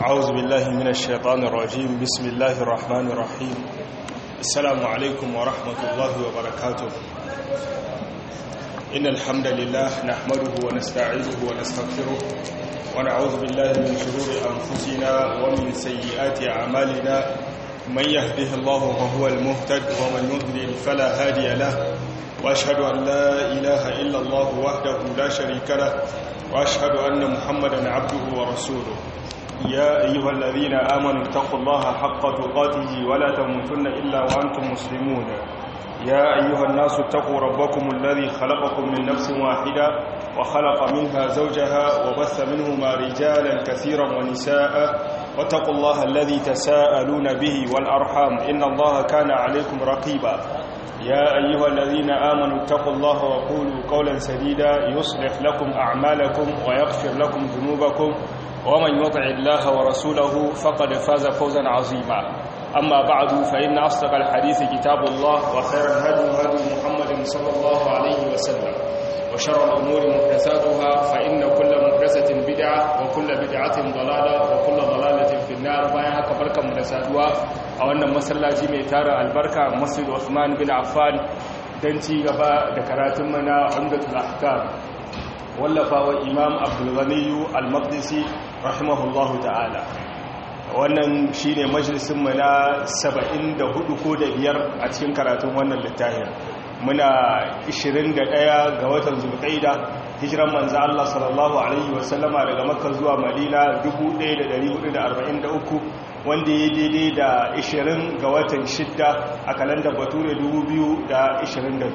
أعوذ بالله من الشيطان الرجيم بسم الله الرحمن الرحيم السلام عليكم ورحمة الله وبركاته إن الحمد لله نحمده ونستعينه ونستغفره ونعوذ بالله من شرور أنفسنا ومن سيئات أعمالنا من يهده الله فهو المهتد ومن يضلل فلا هادي له وأشهد أن لا إله إلا الله وحده لا شريك له وأشهد أن محمدا عبده ورسوله يا أيها الذين آمنوا اتقوا الله حق تقاته ولا تموتن إلا وأنتم مسلمون يا أيها الناس اتقوا ربكم الذي خلقكم من نفس واحدة وخلق منها زوجها وبث منهما رجالا كثيرا ونساء واتقوا الله الذي تساءلون به والأرحام إن الله كان عليكم رقيبا يا أيها الذين آمنوا اتقوا الله وقولوا قولا سديدا يصلح لكم أعمالكم ويغفر لكم ذنوبكم ومن يطع الله ورسوله فقد فاز فوزا عظيما أما بعد فإن أصدق الحديث كتاب الله وخير الهدي هدي محمد صلى الله عليه وسلم وشر الأمور محدثاتها فإن كل محدثة بدعة وكل بدعة ضلالة وكل ضلالة في النار بايها كبركة محدثاتها أو أن مسلاجي ميتار البركة مسجد عثمان بن عفان دنتي غبا دكراتمنا عمدة الأحكام wallafawa imam abdulganiyu al-maqdisi rahimahullahu ta'ala wannan shine majalisinmu na 74 ko da biyar a cikin karatun wannan littafin muna 21 ga watan zulqaida hijiran manzo Allah sallallahu alaihi wasallama daga makka zuwa madina 1443 wanda ya daidai da 20 ga watan shidda a kalandar bature 2022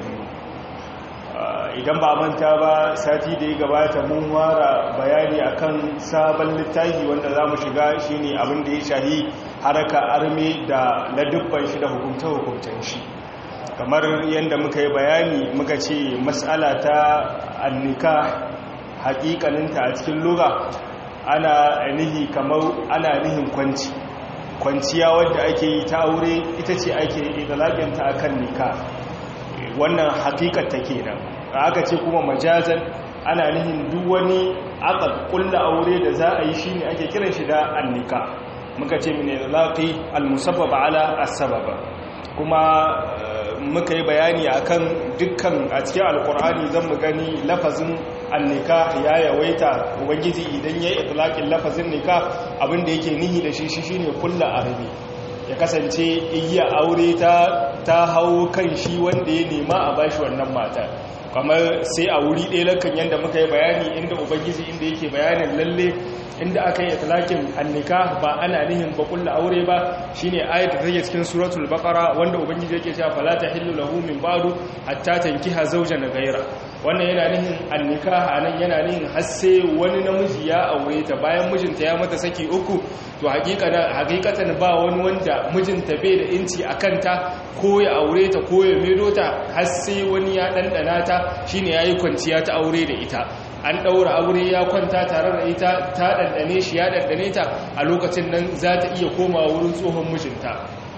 idan ba manta ba sati da ya gabata mun wara bayani akan sabon littafi wanda za mu shiga shine abin da ya shahi haraka arme da ladubban shi da hukunta-hukuntan shi kamar yadda muka yi bayani muka ce matsala ta annika hakikaninta a cikin lura ana nihi kamar ana nihin kwanci kwanciya wadda ake yi ta aure ita ce ake idalaginta akan nika wannan hakikar ta kenan aka ce kuma majazan ana nihin duk wani aka kulla aure da za a yi shi ne ake kiran shi da annika muka ce mine laƙi almusabbaba ala asababa kuma muka yi bayani akan dukkan a cikin alkur'ani zan mu gani lafazin annika ya yawaita ubangiji idan ya yi itlaƙin lafazin nika abinda yake nihi da shi shi shine kulla arabi ya kasance iya aure ta hau kan shi wanda ya nema a bashi wannan mata kamar sai a wuri ɗaya lakan yadda muka yi bayani inda ubangiji inda yake bayanin lalle inda aka yi talakin annika ba ana nihin ba kulla aure ba shine ayat da take cikin suratul baqara wanda ubangiji yake cewa fala tahillu lahu min ba'du hatta tankiha zawjan ghayra wannan yana nihin annika anan yana nihin har sai wani namiji ya aure ta bayan mijinta ya mata saki uku to hakikatan ba wani wanda mijinta bai da inci a kanta ko ya aure ta ko ya medo ta har sai wani ya ɗanɗana ta shine ya yi kwanciya ta aure da ita an ɗaura aure ya kwanta tare da ita ta ɗanɗane shi ya ɗanɗane ta a lokacin nan za ta iya koma wurin tsohon mijinta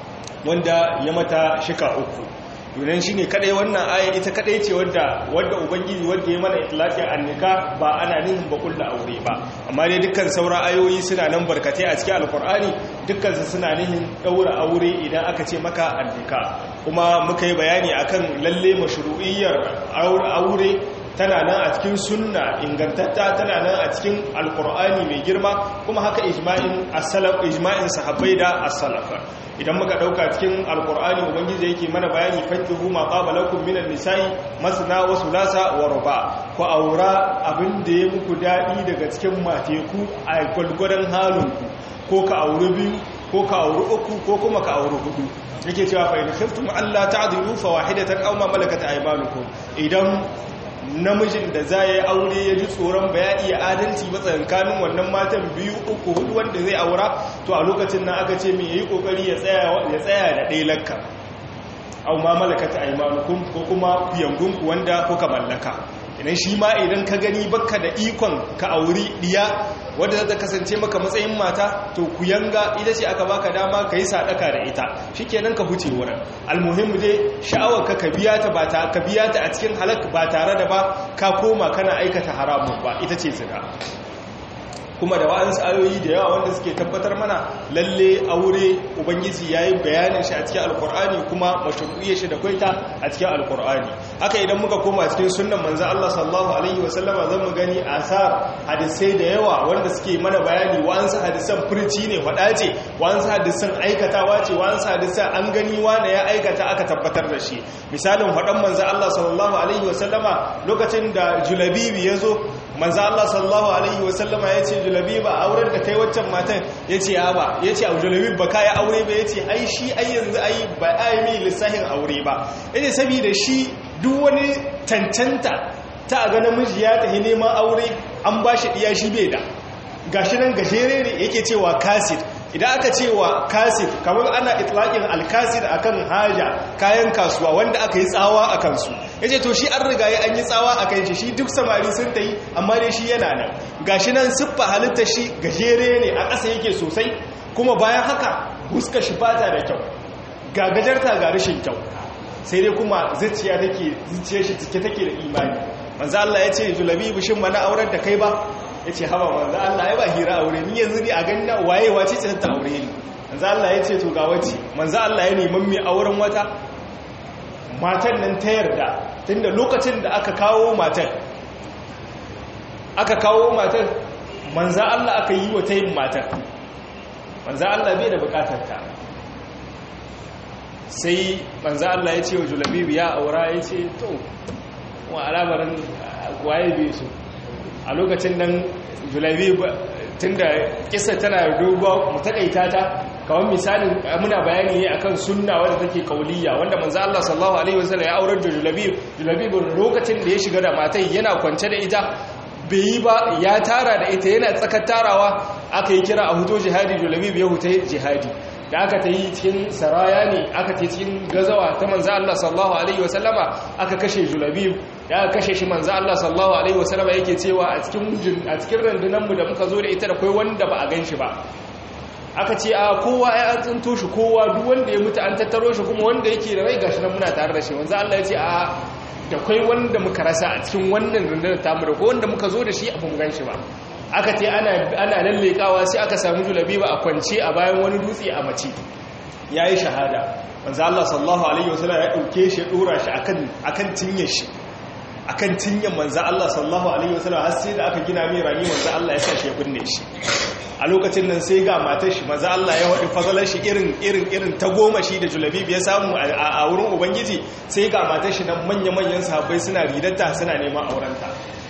wanda ya mata shika uku yunan shi ne kadai wannan aya ita kadai ce wadda wadda ubangiji wadda ya mana itlaqin annika ba ana nihin ba kullu aure ba amma dai dukkan sauran ayoyi suna nan barkatai a cikin alqur'ani dukkan su suna nihin daura aure idan aka ce maka annika kuma muka yi bayani akan lalle mashru'iyyar aure tana nan a cikin sunna ingantatta tana nan a cikin alkur'ani mai girma kuma haka ijma'in as-salaf ijma'in sahabbai da as-salaf idan muka dauka cikin alkur'ani ubangiji yake mana bayani fankihu ma qabalakum minan nisa'i masna wa sulasa wa ruba ku aura abin da ya muku dadi daga cikin mateku a gwalgwadon halinku ko ka auri biyu ko ka auri uku ko kuma ka auri hudu yake cewa fa in khiftum alla ta'dilu fa wahidatan aw ma malakat aymanukum idan namijin da za ya yi aure ya ji tsoron ba ya iya adalci ba tsakankanin wannan matan biyu uku hudu wanda zai aura to a lokacin nan aka ce mai yayi kokari ya tsaya da ɗaya lakka au ma malakata aymanukum ko kuma kuyangunku wanda kuka mallaka idan shi ma idan ka gani baka da ikon ka auri diya wadda za ta kasance maka matsayin mata to ku yanga ita ce aka baka dama ka yi sadaka da ita shikenan ka huce wurin almuhimmu dai sha'awar ka biya ta ba ta ka biya ta a cikin halak ba tare da ba ka koma kana aikata haramun ba ita ce zina kuma da wa'ansu ayoyi da yawa wanda suke tabbatar mana lalle aure ubangiji yayi bayanin shi a cikin alkur'ani kuma mashru'iyyar shi da kwaita a cikin alkur'ani haka idan muka koma cikin sunnan manzo Allah sallallahu alaihi wasallama zan mu gani asar hadisai da yawa wanda suke mana bayani wa'ansu hadisan furci ne fada ce wa'ansu hadisan aikatawa ce wa'ansu hadisan an gani wane ya aikata aka tabbatar da shi misalin fadan manzo Allah sallallahu alaihi wasallama lokacin da julabibi yazo manzo Allah sallallahu alaihi wasallama yace julabiba auren da kai waccan matan yace ya ba yace au julabib ba kai aure ba yace ai shi ai yanzu ai ba ai mi lissahin aure ba yace saboda shi duk wani tantanta ta ga namiji ya tafi neman aure an bashi diya shi bai da gashi nan gajere ne yake cewa kasid idan aka cewa kasid kamar ana itlaqin alkasid akan haja kayan kasuwa wanda aka yi tsawa a kansu yace to shi an riga ya an yi tsawa a kan shi shi duk samari sun tayi amma dai shi yana nan gashi nan siffa halitta shi gajere ne a ƙasa yake sosai kuma bayan haka huska shi bata da kyau ga gajarta ga rashin kyau sai dai kuma zuciya take zuciyar shi take take da imani manzo Allah ya ce julabi bishin mana auren da kai ba ya ce haba manzo Allah ya ba hira aure ni yanzu ne a gani na waye wace ce ta aure ni manzo Allah ya ce to ga wace manzo Allah ya neman mai auren wata matan nan ta yarda tunda lokacin da aka kawo matan aka kawo matan manzo Allah aka yi wa tayin matan manzo Allah bai da bukatar ta sai manzo Allah ya ce wa Julabib ya aura ya ce to wa alamarin waye bai so a lokacin nan Julabib tunda kissa tana dogo mu takaita ta kawai misalin muna bayani ne akan sunna wanda take kauliya wanda manzo Allah sallallahu alaihi wasallam ya aurar da Julabib Julabib lokacin da ya shiga da matai yana kwance da ita bai yi ba ya tara da ita yana tsakar tarawa aka yi kira a huto jihadi Julabib ya huta jihadi da aka ta yi cikin saraya ne aka ta cikin gazawa ta manzo Allah sallallahu alaihi wasallama aka kashe Julabib da aka kashe shi manzo Allah sallallahu alaihi wasallama yake cewa a cikin a cikin rundunan mu da muka zo da ita da kai wanda ba a ganshi ba aka ce a kowa ya an tsinto shi kowa duk wanda ya mutu an tattaro shi kuma wanda yake da rai gashi nan muna tare da shi manzo Allah ya ce a da kai wanda muka rasa a cikin wannan rundunar tamu da ko wanda muka zo da shi a mun ganshi ba aka ce ana lallekawa sai aka samu julabi ba a kwance a bayan wani dutse a mace ya yi shahada wanzu Allah sallallahu Alaihi wasallam ya ɗauke shi ya ɗora shi a kan cinye shi a kan cinye manza Allah sallallahu Alaihi wasallam har sai da aka gina mai rami manza Allah ya sa shi ya binne shi a lokacin nan sai ga matar shi manza Allah ya waɗi fazalar shi irin irin irin ta goma shi da julabi ya samu a wurin ubangiji sai ga matar shi nan manya-manyan sahabbai suna ridatta suna neman aurenta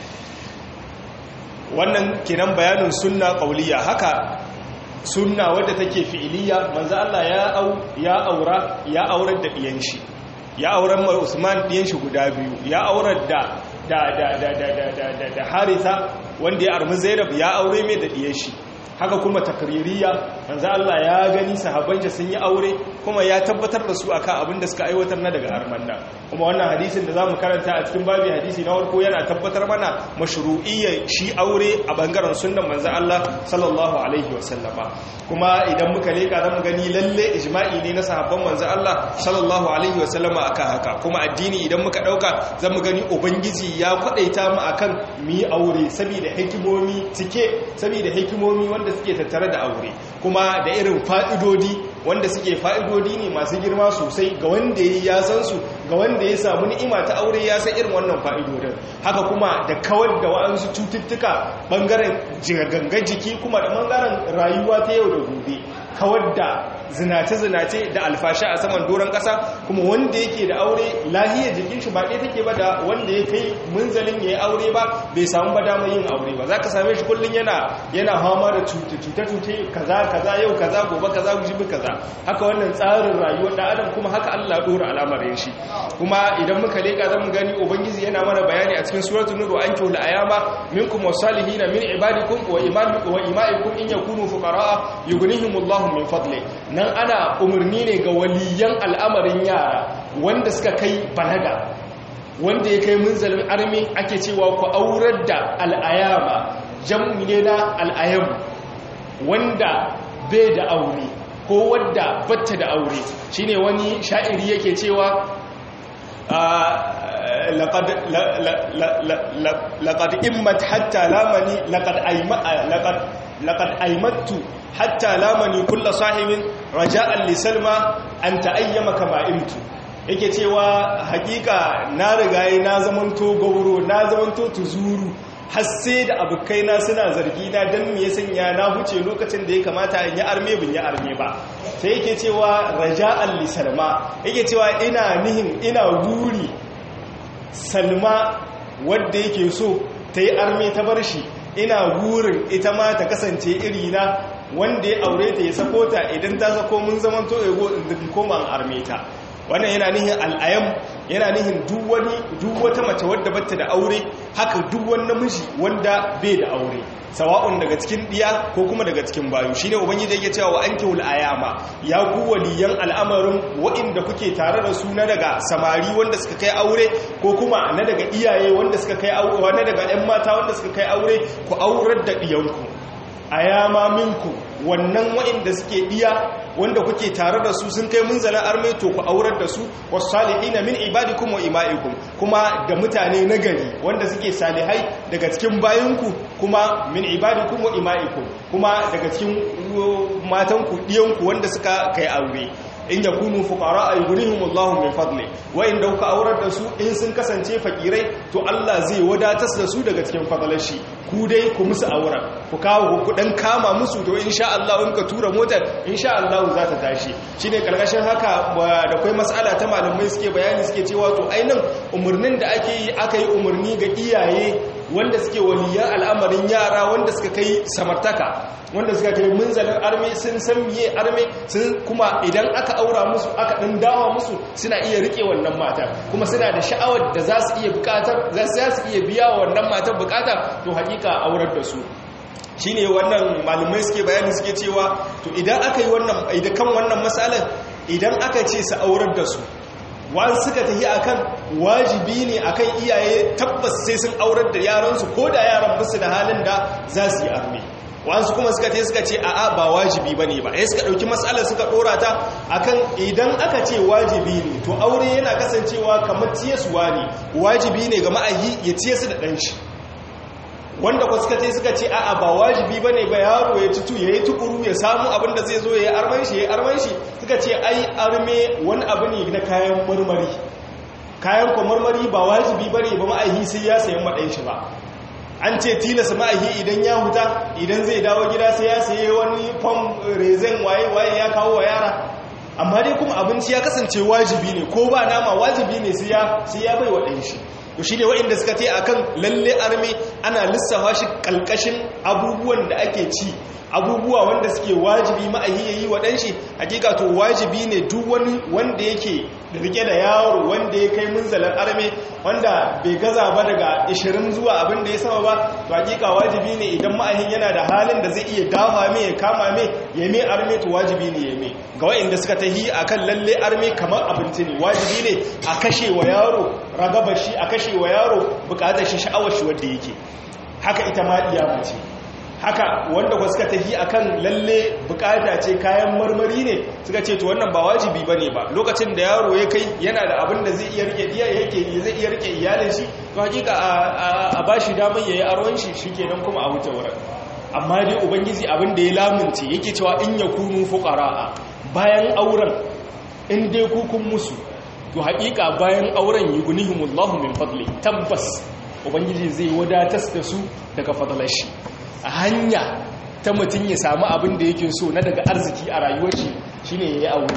wannan kenan bayanin sunna qauliya haka sunna wadda take fi'iliya manzo Allah ya au ya aura ya aurar da diyan shi ya aurar ma Usman diyan shi guda biyu ya aurar da da da da da da da Haritha wanda ya armi Zainab ya aure mai da diyan shi haka kuma takririya manzo Allah ya gani sahabbansa sun yi aure kuma ya tabbatar da su akan abin da suka aiwatar na daga armanda kuma wannan hadisin da zamu karanta a cikin babi hadisi na farko yana tabbatar mana mashru'iyya shi aure a bangaren sunnan manzo Allah sallallahu alaihi wasallama kuma idan muka leka zamu gani lalle ijma'i ne na sahabban manzo Allah sallallahu alaihi wasallama akan haka kuma addini idan muka dauka zamu gani ubangiji ya kwadaita mu akan mu yi aure saboda hikimomi cike saboda hikimomi wanda suke tattare da aure kuma da irin fa'idodi wanda suke fa'idodi ne masu girma sosai ga wanda ya san su ga wanda ya samu ni'ima ta aure ya san irin wannan fa'idodin haka kuma da kawar da wa'ansu cututtuka ɓangaren gangan jiki kuma da ɓangaren rayuwa ta yau da gobe kawar da zinace-zinace da alfashi a saman doron ƙasa kuma wanda yake da aure lahiyar jikin shi ba ɗaya take ba da wanda ya kai munzalin ya yi aure ba bai samu ba damar yin aure ba za ka same shi kullum yana yana hama da cuta-cuta kaza kaza yau kaza gobe kaza jibi kaza haka wannan tsarin rayuwar da adam kuma haka Allah ɗora al'amarin shi kuma idan muka leka zamu gani ubangiji yana mana bayani a cikin suratul nur an kihul ayama minkum wasalihin min ibadikum wa imamikum wa imaikum in yakunu fuqara yughnihimullahu min fadli nan ana umarni ne ga waliyan al'amarin yara wanda suka kai balaga wanda ya kai munzalin armi ake cewa ku aurar da al'ayama jam'i ne na al'ayam wanda bai da aure ko wadda batta da aure shine wani sha'iri yake cewa laqad immat hatta lamani laqad ayma laqad laqad aymattu hatta lamani kull sahibin raja'an li salma an ta'ayyama kama imtu yake cewa hakika na rigaye na zamanto gauro na zamanto tuzuru har sai da abokaina suna zargi na don me sanya na huce lokacin da ya kamata in yi arme bin yi arme ba sai yake cewa raja'an li salma yake cewa ina nihin ina guri salma wadda yake so ta yi arme ta bar shi ina gurin ita ma ta kasance irina wanda ya aure ta ya sako ta idan ta sako mun zaman to ego in koma an arme ta wannan yana nihin al'ayam yana nihin duk wani duk wata mace wadda batta da aure haka duk wani namiji wanda bai da aure sawa'un daga cikin diya ko kuma daga cikin bayu shine ubangiji yake cewa wa ankihul ayama ya ku waliyan al'amarin wa'inda kuke tare da su na daga samari wanda suka kai aure ko kuma na daga iyaye wanda suka kai aure na daga ƴan mata wanda suka kai aure ku aurar da diyanku ayama minku wannan wa'inda suke diya wanda kuke tare da su sun kai munzalin arme to ku aurar da su wasu salihina min ibadikum wa ima'ikum kuma da mutane na gari wanda suke salihai daga cikin bayinku kuma min ibadikum wa ima'ikum kuma daga cikin matanku diyanku wanda suka kai aure in yakunu fuqara yughnihim Allahu min fadli wa in dauka aurar da su in sun kasance fakirai to Allah zai wadatar da su daga cikin fadalashi ku dai ku musu auren ku kawo ku dan kama musu to insha Allah in ka tura motar insha Allah za ta tashi shine karkashin haka da kai mas'ala ta malamai suke bayani suke cewa to ainin umurnin da ake yi aka yi umurni ga iyaye wanda suke waliyan al'amarin yara wanda suka kai samartaka wanda suka kai munzalin arme sun san miye arme sun kuma idan aka aura musu aka ɗan dawa musu suna iya rike wannan matar kuma suna da sha'awar da za su iya bukatar za su iya biya wa wannan matar bukata to hakika aurar da su shine wannan malumai suke bayani suke cewa to idan aka yi wannan idan kan wannan matsalar idan aka ce su aurar da su wani suka tafi akan wajibi ne akan iyaye tabbas sai sun aurar da yaransu ko da yaran musu da halin da za su yi arme wasu kuma suka ce suka ce a'a ba wajibi ba ne ba ya suka ɗauki matsalar suka ɗora ta akan idan aka ce wajibi ne to aure yana kasancewa kamar tiyasuwa ne wajibi ne ga ma'ahi ya ciye su da ɗanshi wanda ku suka ce suka ce a'a ba wajibi ba ne ba yaro ya citu ya yi tukuru ya samu abin da zai zo ya yi arman shi ya yi arman shi suka ce ai arme wani abu ne na kayan marmari kayan kwa marmari ba wajibi ba ne ba ma'ahi sai ya sayan maɗan shi ba an ce tilasa ma'ahi idan ya huta idan zai dawo gida sai ya saye wani fam rezen waye-waye ya kawo wa yara amma dai kuma abinci ya kasance wajibi ne ko ba nama wajibi ne sai ya bai wa shi to shi ne waɗanda suka te akan lalle arme ana lissafa shi ƙalƙashin abubuwan da ake ci abubuwa wanda suke wajibi ma'ahi ya yi waɗanshi hakika to wajibi ne duk wani wanda yake rike da yaro wanda ya kai munzalar arme wanda bai gaza ba daga 20 zuwa abin da ya sama ba to hakika wajibi ne idan ma'ahin yana da halin da zai iya dafa mai ya kama mai ya mai arme to wajibi ne ya mai ga wa'inda suka tahi akan lalle arme kamar abinci ne wajibi ne a kashe wa yaro ragabar shi a kashe wa yaro bukatar shi sha'awar shi wanda yake haka ita ma iya mace haka wanda ku suka tafi akan lalle bukata ce kayan marmari ne suka ce to wannan ba wajibi bane ba lokacin da yaro ya kai yana da abin da zai iya rike iya yake zai iya rike iyalin shi to hakika a bashi damar yayi arwan shi shikenan kuma a wuce wurin amma dai ubangiji abin da ya lamunce yake cewa in yakunu fuqara bayan auren in dai ku kun musu to hakika bayan auren yughnihimullahu min fadli tabbas ubangiji zai wadatar da su daga fadlar shi a hanya ta mutum ya samu abin da yake so na daga arziki a rayuwar shi shine yayi aure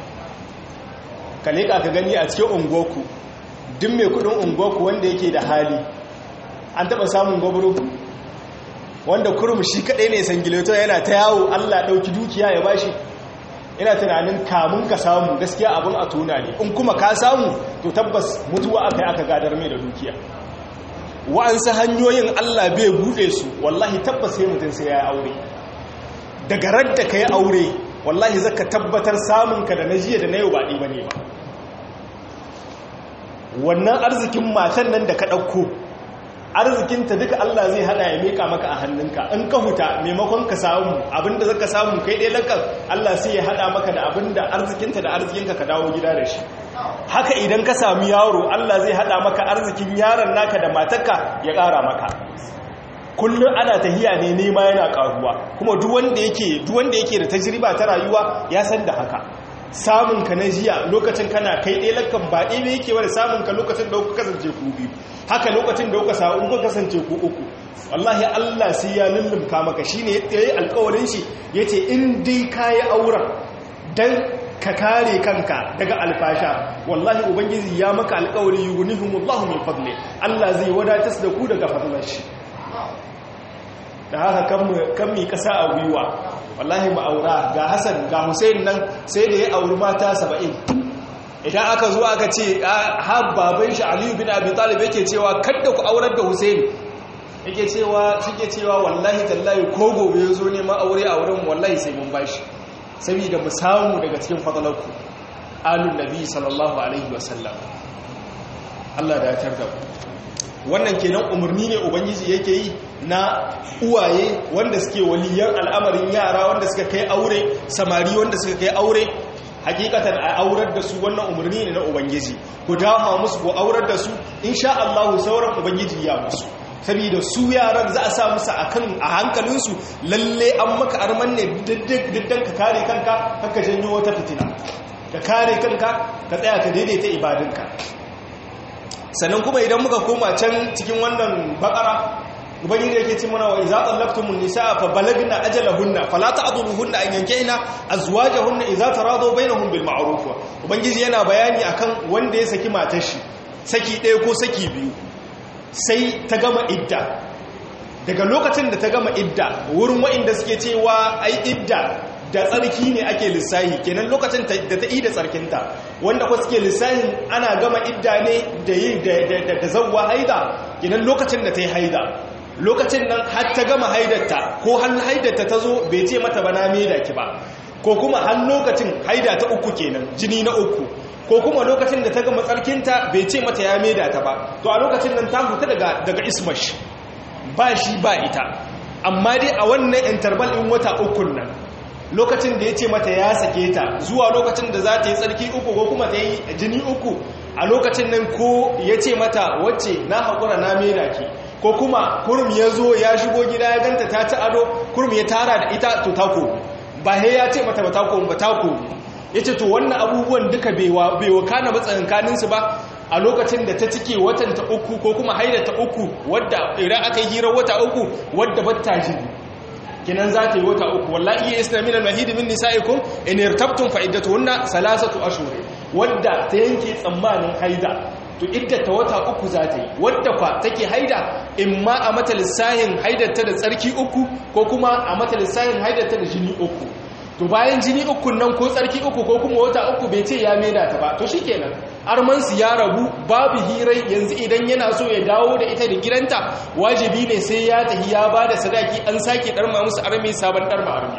ka leka ka gani a cikin ungoku duk mai kudin ungoku wanda yake da hali an taba samun gwabro wanda kurum shi kadai ne sangileto yana ta yawo Allah dauki dukiya ya bashi ina tunanin kamun ka samu gaskiya abin a tona ne in kuma ka samu to tabbas mutuwa aka yi aka gadar mai da dukiya wa'ansu hanyoyin Allah bai bude su wallahi tabbas sai mutum sai ya aure daga radda ka yi aure wallahi zaka tabbatar samunka da na jiya da na yau ba ɗi ba ne ba wannan arzikin matan nan da ka ɗauko arzikinta duka Allah zai hada ya meka maka a hannunka in ka huta maimakon ka samu abinda zaka samu kai dai lakan Allah sai ya hada maka da abinda arzikinta da arzikinka ka dawo gida da shi haka idan ka sami yaro Allah zai hada maka arzikin yaron naka da matarka ya kara maka kullum ana tahiya ne nema yana karuwa kuma duk wanda yake duk wanda yake da tajriba ta rayuwa ya san da haka samun ka na jiya lokacin kana kai ɗaya lakan ba ɗaya ne yake wani samun ka lokacin da kuka kasance ku biyu haka lokacin da kuka samu kuka kasance ku uku wallahi Allah sai ya lullumka maka shine ya yi alƙawarin shi yace in dai kayi auren dan ka kare kanka daga alfasha wallahi ubangiji ya maka alƙawari yughnihumullahu min fadli Allah zai wadatar da ku daga fadlar shi da haka kan mi kasa a gwiwa wallahi ma'aura ga hassan ga hussein nan sai da ya auri mata saba'in idan aka zuwa aka ce har baban shi aliyu bin abi talib yake cewa kadda ku aurar da hussein yake cewa suke cewa wallahi tallahi ko gobe ya zo neman aure a wurin wallahi sai mun bashi saboda mu samu daga cikin fadalarku alun nabi sallallahu alaihi wasallam Allah da ya tarda wannan kenan umarni ne ubangiji yake yi na uwaye wanda suke waliyan al'amarin yara wanda suka kai aure samari wanda suka kai aure hakikatan a aurar da su wannan umarni ne na ubangiji ku dama musu ku aurar da su insha Allah sauran ubangiji ya musu saboda su yaran za a sa musu akan a hankalinsu lalle an maka arman ne diddan ka kare kanka haka janyo wata fitina ka kare kanka ka tsaya ka daidaita ibadinka sannan kuma idan muka koma can cikin wannan bakara ubangiji yake ce mana wa idza tallaqtumun nisaa fa balagna ajalahunna fala ta'dhuluhunna an yankihna azwajahunna idza taradaw bainahum bil ma'ruf ubangiji yana bayani akan wanda ya saki matar shi saki ɗaya ko saki biyu sai ta gama idda daga lokacin da ta gama idda wurin wa'inda suke cewa ai idda da tsarki ne ake lissahi kenan lokacin da ta yi da tsarkinta wanda kwa suke lissahin ana gama idda ne da yi da zawwa haida kenan lokacin da ta yi haida lokacin nan har ta gama haidarta ko har haidarta ta zo bai ce mata ba na da ki ba ko kuma har lokacin haida ta uku kenan jini na uku ko kuma lokacin da ta gama tsarkinta bai ce mata ya da ta ba to a lokacin nan ta huta daga daga ismash ba shi ba ita amma dai a wannan interval in wata ukun nan lokacin da ya ce mata ya sake ta zuwa lokacin da za ta yi tsarki uku ko kuma ta yi jini uku a lokacin nan ko ya ce mata wacce na haƙura na mera ki ko kuma kurum ya zo ya shigo gida ya ganta ta ci ado kurum ya tara da ita to tako ba he ya ce mata ba tako ba tako ya ce to wannan abubuwan duka bai wakana ba tsakankaninsu ba a lokacin da ta cike watan ta uku ko kuma haida ta uku wadda idan aka yi hirar wata uku wadda batta jini kinan za ta yi wata uku wallahi ya isna min al-mahidi min nisa'ikum in irtabtum fa iddatuhunna salasatu ashhur wadda ta yanke tsammanin haida to iddata wata uku za ta yi wadda fa take haida in ma a mata lissahin haidarta da tsarki uku ko kuma a mata lissahin haidarta da jini uku to bayan jini uku nan ko tsarki uku ko kuma wata uku bai ce ya maida ta ba to shikenan armansu ya rabu babu hirai yanzu idan yana so ya dawo da ita da gidanta wajibi ne sai ya tafi ya ba da sadaki an sake ɗarma musu armi sabon ɗarma armi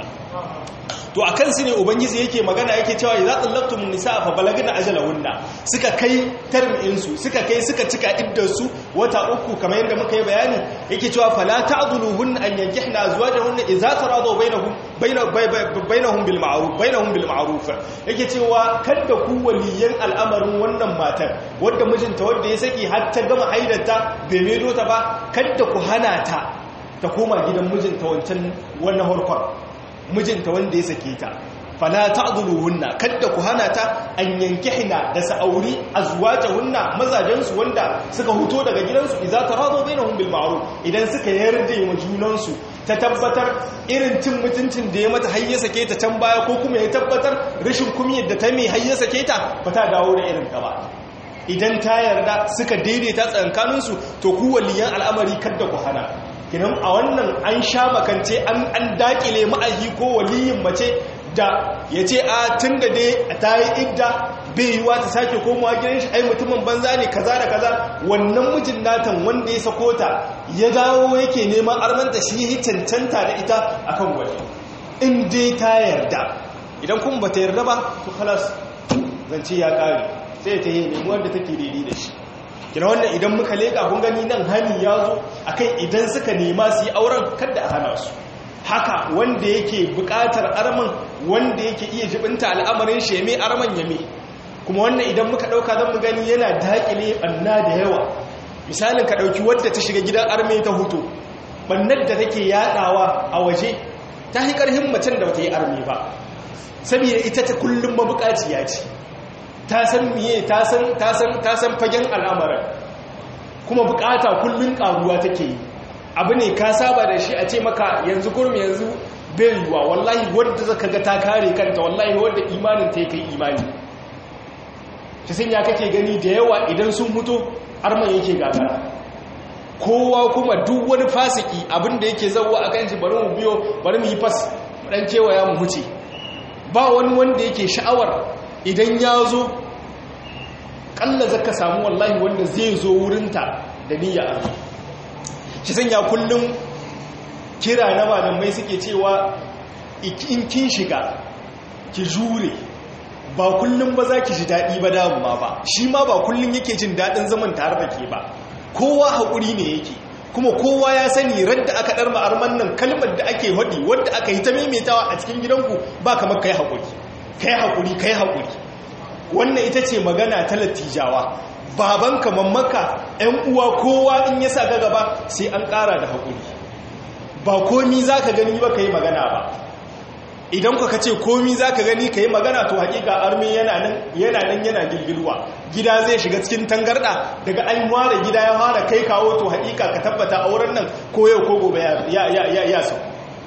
to a kansu ne ubangiji yake magana yake cewa ya zaɗin laftun nisa a fabalagina ajalahunna suka kai tarminsu suka kai suka cika iddarsu wata uku kamar yadda muka yi bayani yake cewa fala ta'dhuluhun an yankihna azwajahunna idza taradu bainahum bainahum bil ma'ruf bainahum bil ma'ruf yake cewa kada ku waliyan al'amarin wannan matar wadda mijinta wadda ya saki har ta gama haidarta bai medo ta ba kada ku hana ta ta koma gidan mijinta wancan wannan harkar mijinta wanda ya sake ta fala ta'dhuluhunna kadda ku hana ta an yankihna da sa'auri azwajahunna mazajen su wanda suka huto daga gidansu idza taradu bainahum bil ma'ruf idan suka yarda wa junan su ta tabbatar irin cin mutuncin da ya mata hayya sake ta can baya ko kuma ya tabbatar rashin kumiyar da ta mai hayya sake ta ba ta dawo da irin ta ba idan ta yarda suka daidaita tsakankaninsu to ku waliyan al'amari kadda ku hana kinan a wannan an sha makance an dakile ma'ahi ko waliyin mace da ya ce a tun da dai ta yi idda bai yiwa ta sake komawa gidan shi ai mutumin banza ne kaza da kaza wannan mijin natan wanda ya sako ta ya dawo yake neman armanta shi yi cancanta da ita akan wani in dai ta yarda idan kuma ba ta yarda ba to halas zance ya kare sai ta yi nemi wanda take daidai da shi kina wannan idan muka leka kun gani nan hani ya zo akan idan suka nema su yi auren kada a hana su haka wanda yake buƙatar arman wanda yake iya jibinta al'amarin sheme arman yame kuma wannan idan muka ɗauka zan mu gani yana daƙile ɓanna da yawa misalin ka ɗauki wadda ta shiga gidan arme ta hutu ɓannar da take yaɗawa a waje ta yi ƙarfin macen da bata yi arme ba saboda ita ta kullum mabuƙaciya ce ta san miye ta san fagen al'amarin kuma buƙata kullum ƙaruwa take yi abu ne ka saba da shi a ce maka yanzu kurmi yanzu bai yiwuwa wallahi wadda zaka ga ta kare kanta wallahi wadda imanin ta kai imani shi sun ya kake gani da yawa idan sun mutu arman yake gagara kowa kuma duk wani fasiki abinda yake zauwa a kanshi bari mu biyo bari mu yi fas dan kewaya mu huce ba wani wanda yake sha'awar idan ya zo kalla zaka samu wallahi wanda zai zo wurinta da niyya arma shi sanya kullum kira na malamai suke cewa in kin shiga ki jure ba kullum ba za ki ji daɗi ba damuwa ba shi ma ba kullum yake jin daɗin zaman tare da ke ba kowa haƙuri ne yake kuma kowa ya sani radda aka ɗar ma'arman nan kalmar da ake haɗi wadda aka yi ta maimaitawa a cikin gidanku ba kamar kai haƙuri kai haƙuri kai haƙuri wannan ita ce magana ta lattijawa babanka mammaka ‘yan uwa kowa in ya sa ga gaba sai an ƙara da haƙuri ba komi za ka gani ba ka yi magana ba idan ka ce komi za ka gani ka yi magana to haƙiƙa armi yana nan yana gilgilwa gida zai shiga cikin tangarɗa daga an ware gida ya fara kai kawo to haƙiƙa ka tabbata a wurin nan ko yau ko gobe ya sau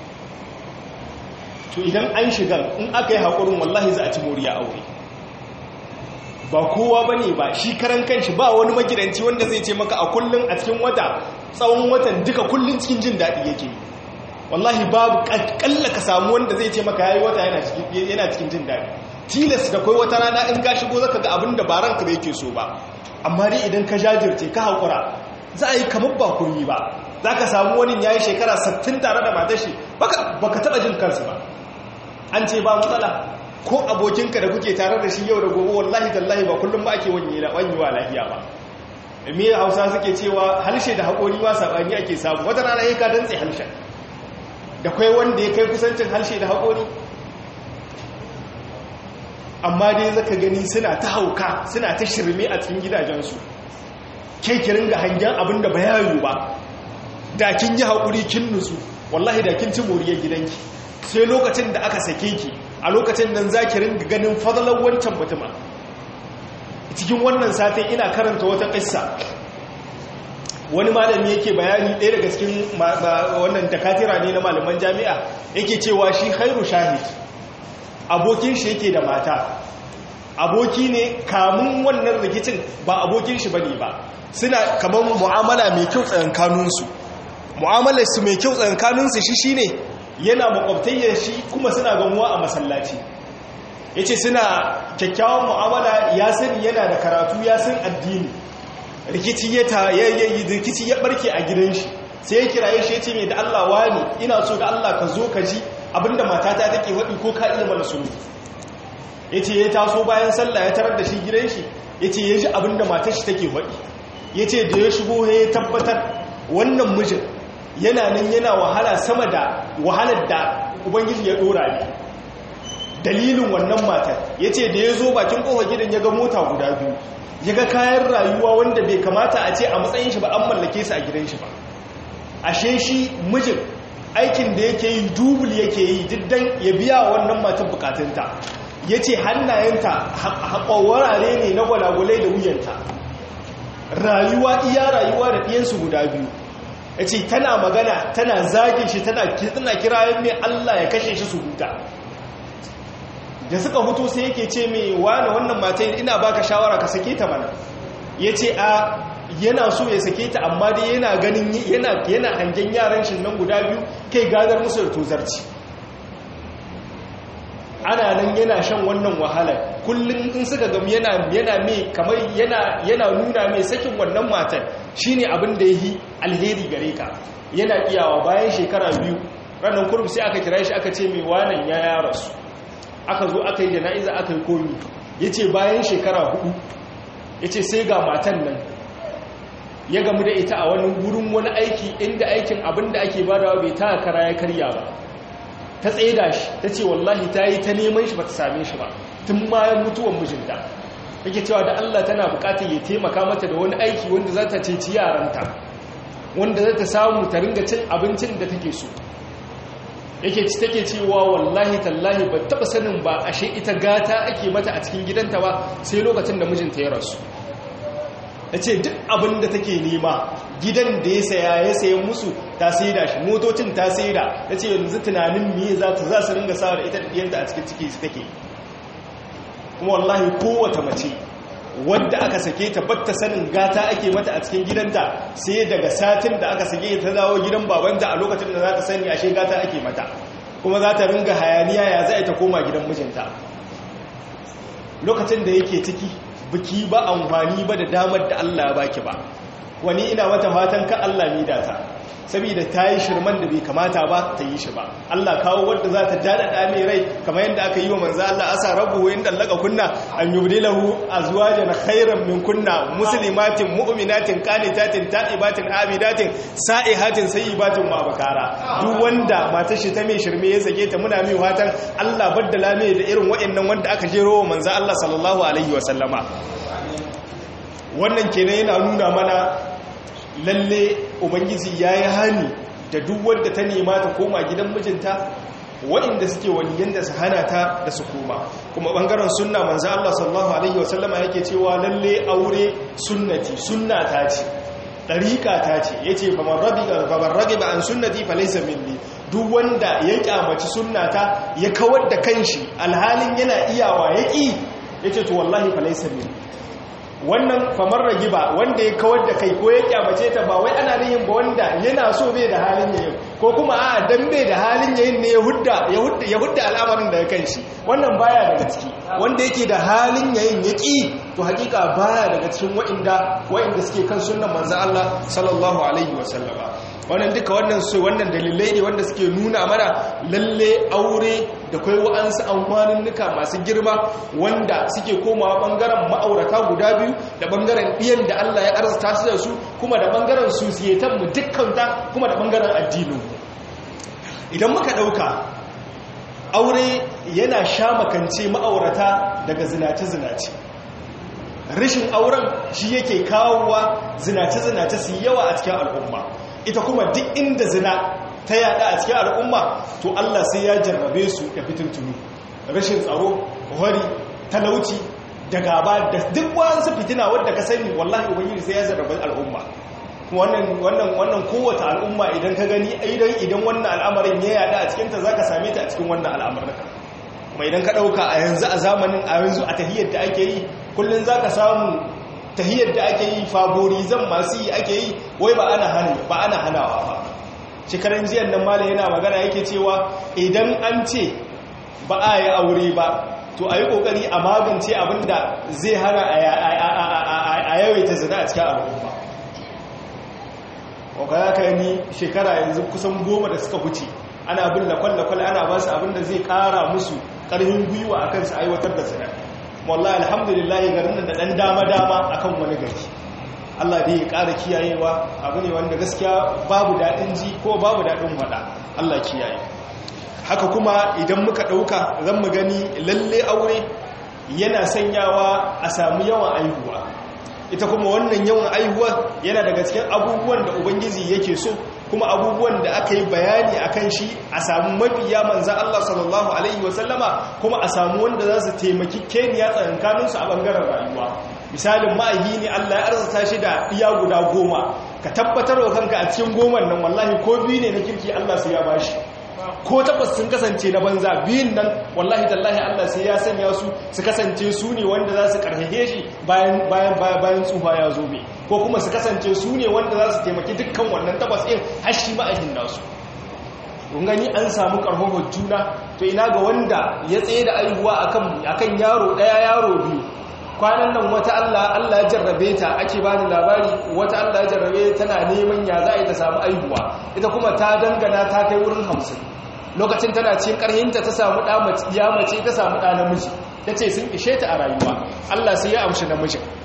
to idan an shiga in aka yi haƙurin wallahi za a ci moriya aure ba kowa ba ne ba shi karan kanshi ba wani magidanci wanda zai ce maka a kullum a cikin wata tsawon watan duka kullum cikin jin daɗi yake wallahi babu ƙalla ka samu wanda zai ce maka yayi wata yana cikin jin daɗi tilas da kai wata rana in ka shigo zaka ga abin da ba ranka da yake so ba amma dai idan ka jajirce ka haƙura za a yi kamar ba kurmi ba za ka samu wani ya yi shekara 60 tare da matashi baka taɓa jin kansu ba an ce ba matsala ko abokinka da kuke tare da shi yau da gobe wallahi tallahi ba kullum ba ake wanyewa lafiya ba me hausa suke cewa halshe da haƙori ba saɓani ake samu wata rana ya ka dantse halshen da kai wanda ya kai kusancin halshe da haƙori amma dai zaka gani suna ta hauka suna ta shirme a cikin gidajensu ke kirin ga hangen abin da ba yayo ba da kin yi haƙuri kin nutsu wallahi da kin ci moriyar gidanki sai lokacin da aka sake ki a lokacin nan za ki ringa ganin fadalar wancan mutuma cikin wannan satin ina karanta wata ƙissa wani malami yake bayani ɗaya daga cikin wannan dakatira ne na malaman jami'a yake cewa shi khairu shahid abokin shi yake da mata aboki ne kamun wannan rikicin ba abokin shi bane ba suna kamar mu'amala mai kyau tsakankaninsu mu'amalar su mai kyau tsakankaninsu shi shine yana makwabtayyar shi kuma suna gamuwa a masallaci ya ce suna kyakkyawan mu'amala ya sani yana da karatu ya san addini rikici ya rikici ya barke a gidan shi sai ya kiraye shi ya ce mai da Allah wani ina so da Allah ka zo ka ji abinda matata take waɗi ko ka iya mana sunu ya ce ya taso bayan sallah ya tarar da shi gidan shi ya ce ya ji abinda matar shi take waɗi ya ce da ya shigo ya tabbatar wannan mijin yana nan yana wahala sama da wahalar da ubangiji ya dora ne dalilin wannan matar ya ce da ya zo bakin kofa gidan ya ga mota guda biyu ya ga kayan rayuwa wanda bai kamata a ce a matsayin shi ba an mallake su a gidan shi ba ashe shi mijin aikin da yake yi dubul yake yi diddan ya biya wannan matan bukatunta ya ce hannayenta haƙawarare ne na gwalagwalai da wuyanta rayuwa iya rayuwa da ɗiyansu guda biyu ya ce tana magana tana zagin shi tana kirayen mai Allah ya kashe shi su huta da suka hutu sai yake ce mai wani wannan matan ina baka shawara ka sake ta mana ya ce a yana so ya sake ta amma dai yana ganin yana hangen yaran shi nan guda biyu kai gadar musu da tozarci ana nan yana shan wannan wahalar kullum in suka gamu yana yana mai kamar yana yana nuna mai sakin wannan matan shine abin da yi alheri gare ka yana iyawa bayan shekara biyu ranar kurum sai aka kira shi aka ce mai wanan ya ya rasu aka zo aka yi jana'iza aka yi komi yace bayan shekara hudu yace sai ga matan nan ya gamu da ita a wani wurin wani aiki inda aikin abin da ake badawa bai ta kara ya karya ba ta tsaida shi ta ce wallahi ta yi ta neman shi ba ta same shi ba tun bayan mutuwan mijinta yake cewa da Allah tana bukatar ya taimaka mata da wani aiki wanda za ta ceci yaranta wanda za ta samu ta ringa cin abincin da take so yake ci take cewa wallahi tallahi ba taba sanin ba ashe ita gata ake mata a cikin gidanta ba sai lokacin da mijinta ya rasu ta ce duk abin da take nema gidan da ya saya ya sayan musu ta saida shi motocin ta saida ta ce yanzu tunanin miye za ta za su ringa sawa da ita da ɗiyanta a cikin ciki su take kuma wallahi kowace mace wadda aka sake ta batta sanin gata ake mata a cikin gidanta sai daga satin da aka sake ta dawo gidan babanta a lokacin da za ta sani ashe gata ake mata kuma za ta ringa hayaniya ya za ta koma gidan mijinta lokacin da yake ciki biki ba amfani ba da damar da Allah ya baki ba wani ina mata fatan ka Allah mi data saboda ta yi shirman da bai kamata ba ta yi shi ba Allah kawo wadda za ta daɗaɗa mai rai kamar yadda aka yi wa manzo Allah asa rabu in dallaka kunna an yubdilahu azwajan khairan min kunna muslimatin mu'minatin qanitatin ta'ibatin abidatin sa'ihatin sayyibatin wa bakara duk wanda matar shi ta mai shirme ya sake ta muna mai fatan Allah baddala mai da irin waɗannan wanda aka jero wa manzo Allah sallallahu alaihi wa sallama wannan kenan yana nuna mana lalle ubangiji ya yi hani da duk wadda ta nema ta koma gidan mijinta waɗanda suke waliyan da su hana ta da su koma kuma ɓangaren sunna manzo Allah sallallahu alaihi wasallama yake cewa lalle aure sunnati sunnata ce ɗariƙa ta ce ya ce famar rage ba an sunnati falaisa minni duk wanda ya kyamaci sunnata ya kawar da kanshi alhalin yana iyawa ya ƙi ya ce to wallahi falaisa minni wannan famar ragi ba wanda ya kawar da kai ko ya kyamace ta ba wai ana nihin ba wanda yana so bai da halin yayin ko kuma a dan bai da halin yayin ne ya hudda ya hudda al'amarin daga kan shi wannan baya daga ciki wanda yake da halin yayin ya ki to hakika baya daga cikin wa'inda wa'inda suke kan sunnan manzo Allah sallallahu alaihi wasallama wannan duka wannan su wannan dalilai ne wanda suke nuna mana lalle aure da kai wa'ansu amfaninnuka masu girma wanda suke komawa bangaren ma'aurata guda biyu da bangaren ɗiyan da Allah ya arzuta su da su kuma da bangaren susiyatan mu dukkanta kuma da bangaren addinin idan muka ɗauka aure yana sha makance ma'aurata daga zinace-zinace rashin auren shi yake kawowa zinace-zinace su yawa a cikin al'umma ita kuma duk inda zina ta yada a cikin al'umma to Allah sai ya jarrabe su da fitintunu rashin tsaro wari talauci da gaba da duk wasu fitina wadda ka sani wallahi ubangiji sai ya jarrabe al'umma wannan wannan wannan kowace al'umma idan ka gani idan idan wannan al'amarin ya yada a cikin ta zaka same ta a cikin wannan al'amarin kuma idan ka dauka a yanzu a zamanin a yanzu a tahiyyar da ake yi kullun zaka samu tahiyyar da ake yi favorizan masu yi ake yi wai ba ana hana ba ana hanawa ba shekaran jiyan nan mala yana magana yake cewa idan an ce ba a yi aure ba to a yi kokari a magance abinda zai hana a yawaita zina a cikin al'umma wakaya ka ni shekara yanzu kusan goma da suka wuce ana bin lakwal-lakwal ana ba su abinda zai kara musu karfin gwiwa a kansu aiwatar da zina wallahi alhamdulillah garin da dan dama-dama akan wani gari Allah dai ya ƙara kiyayewa abu ne wanda gaskiya babu daɗin ji ko babu daɗin waɗa Allah kiyaye haka kuma idan muka ɗauka zan mu gani lalle aure yana sanyawa a samu yawan aihuwa ita kuma wannan yawan aihuwa yana daga cikin abubuwan da ubangiji yake so kuma abubuwan da aka yi bayani a kan shi a samu mafiya manzan Allah sallallahu Alaihi wasallama kuma a samu wanda za su taimaki keniya tsakankaninsu a ɓangaren rayuwa misalin ma'ayi ne Allah ya arzata shi da iya guda goma ka tabbatar wa kanka a cikin goman nan wallahi ko biyu ne na kirki Allah sai ya bashi ko tabbas sun kasance na banza biyun nan wallahi tallahi Allah sai ya sanya su su kasance su ne wanda za su karfafe shi bayan bayan bayan tsufa ya zo bai ko kuma su kasance su ne wanda za su taimaki dukkan wannan tabbas din har shi ma'ahin nasu kun gani an samu karfafar juna to ina ga wanda ya tsaye da aihuwa akan akan yaro daya yaro biyu kwanan nan wata Allah Allah ya jarrabe ta ake bani labari wata Allah ya jarrabe tana neman ya za a yi ta samu aihuwa ita kuma ta dangana ta kai wurin hamsin lokacin tana cikin karhinta ta samu ɗa ya mace ta samu ɗa namiji ta ce sun ishe ta a rayuwa Allah sai ya amshi namijin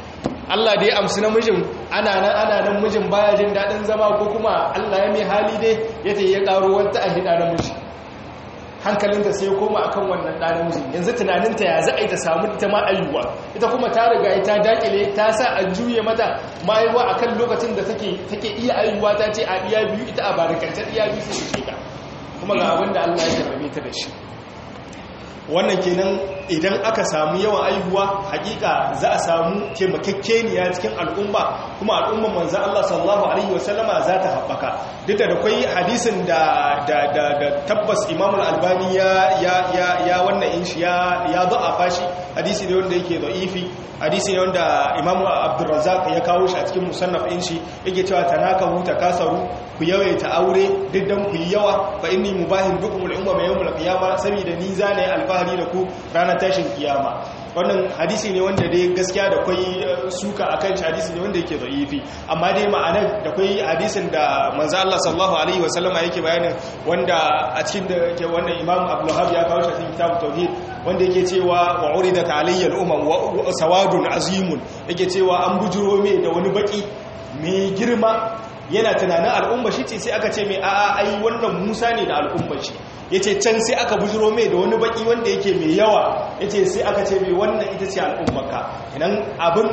Allah da ya amsu namijin ana nan ana nan mijin baya jin daɗin zama ko kuma Allah ya mai hali dai ya ta ya ƙaro wata a hida namiji hankalinta sai koma akan wannan ɗan namiji yanzu tunaninta ya za a yi ta samu ita ma ayyuwa ita kuma ta riga ta dakile ta sa a juye mata ma'aiwa akan lokacin da take iya ayyuwa ta ce a iya biyu ita a barikantar iya biyu sai ce ka kuma ga abin da Allah ya karbe ta da shi wannan kenan idan aka samu yawan aihuwa hakika za a samu taimakekeniya cikin al'umma kuma al'umman manzan Allah sallallahu alaihi wasallama za ta haɓaka duk da akwai hadisin da tabbas imamul albani ya wannan in shi ya zo a fashi hadisi ne wanda yake da'ifi hadisi ne wanda imamu abdurrazzaq ya kawo shi a cikin musannaf in shi yake cewa tanakahu takasaru ku yawaita aure duk dan ku yi yawa fa inni mubahin bikum al-umma yawm al-qiyamah saboda ni zane alfahari da ku ranar tashin kiyama wannan hadisi ne wanda dai gaskiya da kwai suka akan shi hadisi ne wanda yake da'ifi amma dai ma'anar da kwai hadisin da manzo Allah sallallahu alaihi wasallama yake bayanin wanda a cikin da ke wannan Imam Abdul Wahhab ya kawo shi a cikin kitabut tauhid wanda yake cewa wa uridat alayya al-umam wa sawadun azimun yake cewa an bujuro me da wani baki mai girma yana tunanin al'umma shi ce sai aka ce mai a'a ai wannan Musa ne da al'umma shi ya ce can sai aka bujiro mai da wani baki wanda yake mai yawa ya ce sai aka ce mai wannan ita ce al'ummaka idan abin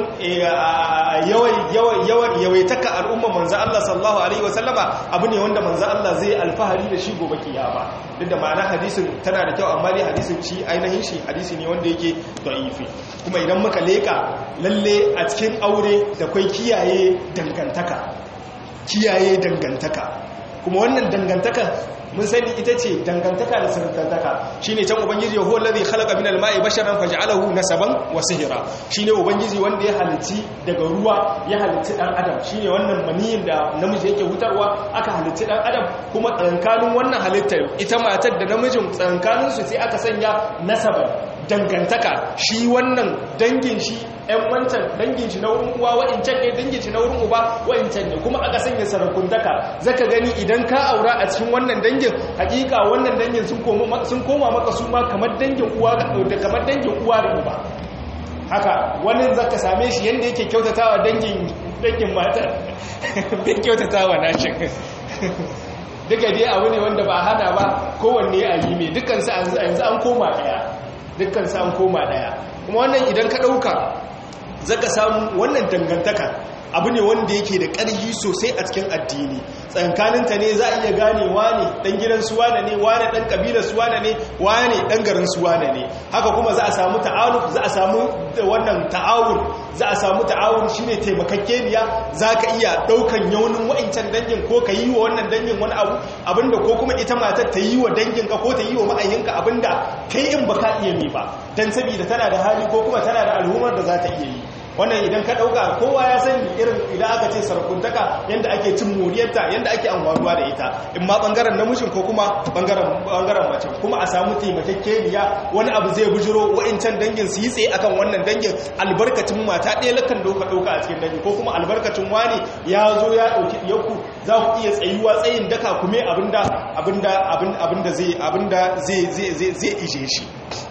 yawaitaka al'umma manzan Allah sallallahu Alaihi wasallama abu ne wanda manzan Allah zai alfahari da shi gobe kiyama duk da ma'ana hadisin tana da kyau amma dai hadisin shi ainihin shi hadisi ne wanda yake da'ifi kuma idan muka leka lalle a cikin aure da kwai kiyaye dangantaka kiyaye dangantaka kuma wannan dangantaka mun sani ita ce dangantaka da sirrantaka shine can ubangiji yahu allazi khalaqa minal ma'i basharan faj'alahu nasaban wa sihra shine ubangiji wanda ya halitti daga ruwa ya halitti dan adam shine wannan maniyin da namiji yake hutarwa aka halitti dan adam kuma tsankanin wannan halittar ita matar da namijin tsankanin su sai aka sanya nasaban dangantaka shi wannan dangin shi ‘yan wancan dangin shi na wurin uwa wa'incan ne dangin shi na wurin uba wa'incan ne kuma aka sanya sarakuntaka zaka gani idan ka aura a cikin wannan dangin hakika wannan dangin sun koma maka su ma kamar dangin uwa da kamar dangin uwa da uba haka wani zaka same shi yanda yake kyautatawa dangin dangin matar bin kyautatawa nashin duka dai abu ne wanda ba hana ba kowanne a yi mai dukansu yanzu an koma daya dukansu an koma daya kuma wannan idan ka ɗauka zaka samu wannan dangantaka abu ne wanda yake da ƙarfi sosai a cikin addini tsankaninta ne za a iya gane wane ɗan gidan suwana ne wane ɗan ƙabilar suwana ne wane ɗan garin suwana ne haka kuma za a samu ta'awun za a samu wannan ta'awun za a samu ta'awun shine taimakakeniya za ka iya ɗaukan yaunin wa'incan dangin ko ka yi wa wannan dangin wani abu abinda ko kuma ita matar ta yi wa danginka ko ta yi wa ma'ayyinka abinda kai in ba ka iya mi ba don saboda tana da hali ko kuma tana da al'ummar da za ta iya yi wannan idan ka dauka kowa ya sani irin idan aka ce sarakuntaka yanda ake cin moriyarta yanda ake amfanuwa da ita in ma bangaren namijin ko kuma bangaren bangaren mace kuma a samu taimakekeniya wani abu zai bujiro wa'incan dangin su yi tsaye akan wannan dangin albarkacin mata ɗaya lakan doka doka a cikin dangi ko kuma albarkacin wani ya zo ya dauki yanku za ku iya tsayuwa tsayin daka kuma abinda abinda abinda zai abinda zai zai zai ije shi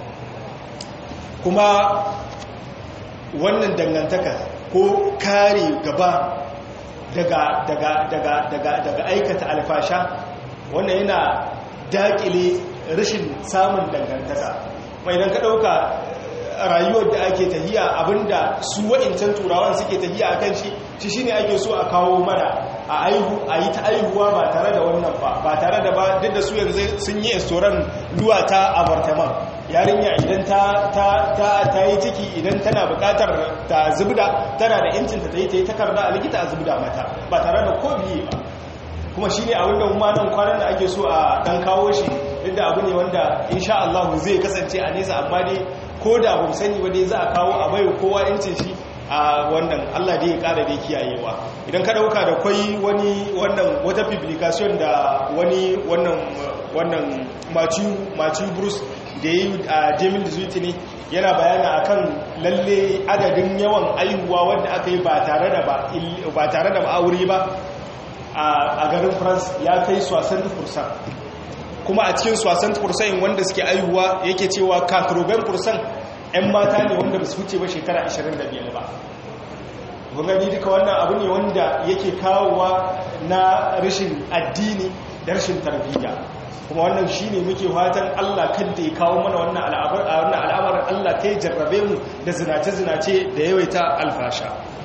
kuma wannan dangantaka ko kare gaba daga daga daga daga daga aikata alfasha wannan yana dakile rashin samun dangantaka mai idan ka dauka rayuwar da ake tahiya abinda su wa'incan turawan suke tahiya akan shi shi shine ake so a kawo mana a aihu a yi ta aihuwa ba tare da wannan ba ba tare da ba duk da su yanzu sun yi estoran luwa ta abartaman yarinya idan ta ta ta ta yi ciki idan tana bukatar ta zubda tana da yancin ta yi ta yi takarda a likita a zubda mata ba tare da ko biye ba kuma shine abin da kuma nan kwanan da ake so a dan kawo shi inda abu ne wanda insha Allah zai kasance a nesa amma dai ko da ba sani ba dai za a kawo a bayo kowa yancin shi a wannan Allah dai ya kara da kiyayewa idan ka dauka da kwai wani wannan wata publication da wani wannan wannan Matthew Matthew Bruce da yi a Jamil Zuiti ne yana bayana akan lalle adadin yawan aihuwa wanda aka yi ba tare da ba tare da ma'auri ba a garin France ya kai 60% kuma a cikin 60% wanda suke aihuwa yake cewa 80% 'yan mata ne wanda ba su wuce ba shekara 25 ba kun gani duka wannan abu ne wanda yake kawowa na rashin addini da rashin tarbiyya kuma wannan shine muke fatan Allah kada ya kawo mana wannan al'amarin Allah kai jarrabe mu da zinace-zinace da yawaita alfasha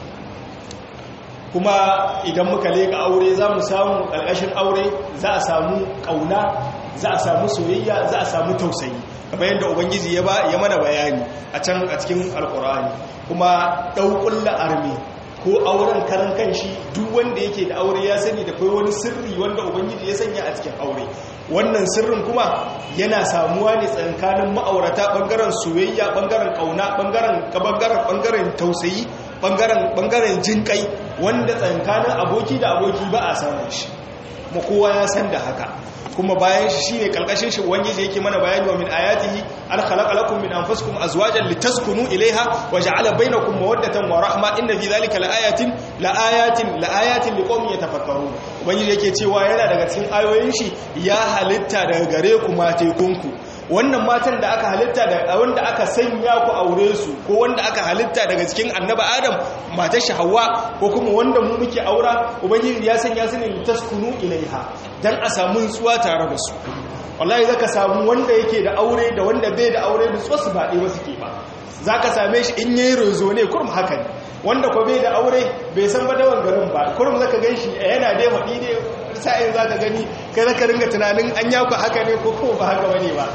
kuma idan muka leka aure za mu samu ƙarƙashin aure za a samu ƙauna za a samu soyayya za a samu tausayi kamar yadda ubangiji ya ya mana bayani a can a cikin alkur'ani kuma ɗauƙulla armi ko auren karan kanshi duk wanda yake da aure ya sani da kai wani sirri wanda ubangiji ya sanya a cikin aure wannan sirrin kuma yana samuwa ne tsakanin ma'aurata bangaren soyayya bangaren kauna bangaren bangaren bangaren tausayi bangaren bangaren jinkai wanda tsakanin aboki da aboki ba a samun shi kuma kowa ya san da haka kuma bayan shi shine kalkashin shi ubangiji yake mana bayani wa min ayatihi an khalaqa lakum min anfusikum azwajan litaskunu ilayha wa ja'ala bainakum mawaddatan wa rahma inna fi dhalika laayatin laayatin laayatin liqaumin yatafakkarun ubangiji yake cewa yana daga cikin ayoyin shi ya halitta daga gare ku matekunku wannan matan da aka halitta da wanda aka sanya ku aure su ko wanda aka halitta daga cikin annaba adam matar shi hawa ko kuma wanda mu muke aura ubangiji ya sanya su ne taskunu ilaiha dan a samu nutsuwa tare da su wallahi zaka samu wanda yake da aure da wanda bai da aure da su ba ɗaya ba suke ba zaka same shi in yayi rozo ne kurum haka ne wanda ko bai da aure bai san badawan garin ba kurum zaka ganshi yana dai faɗi ne sa'in zaka gani kai zaka ringa tunanin an yaku haka ne ko kuma ba haka bane ba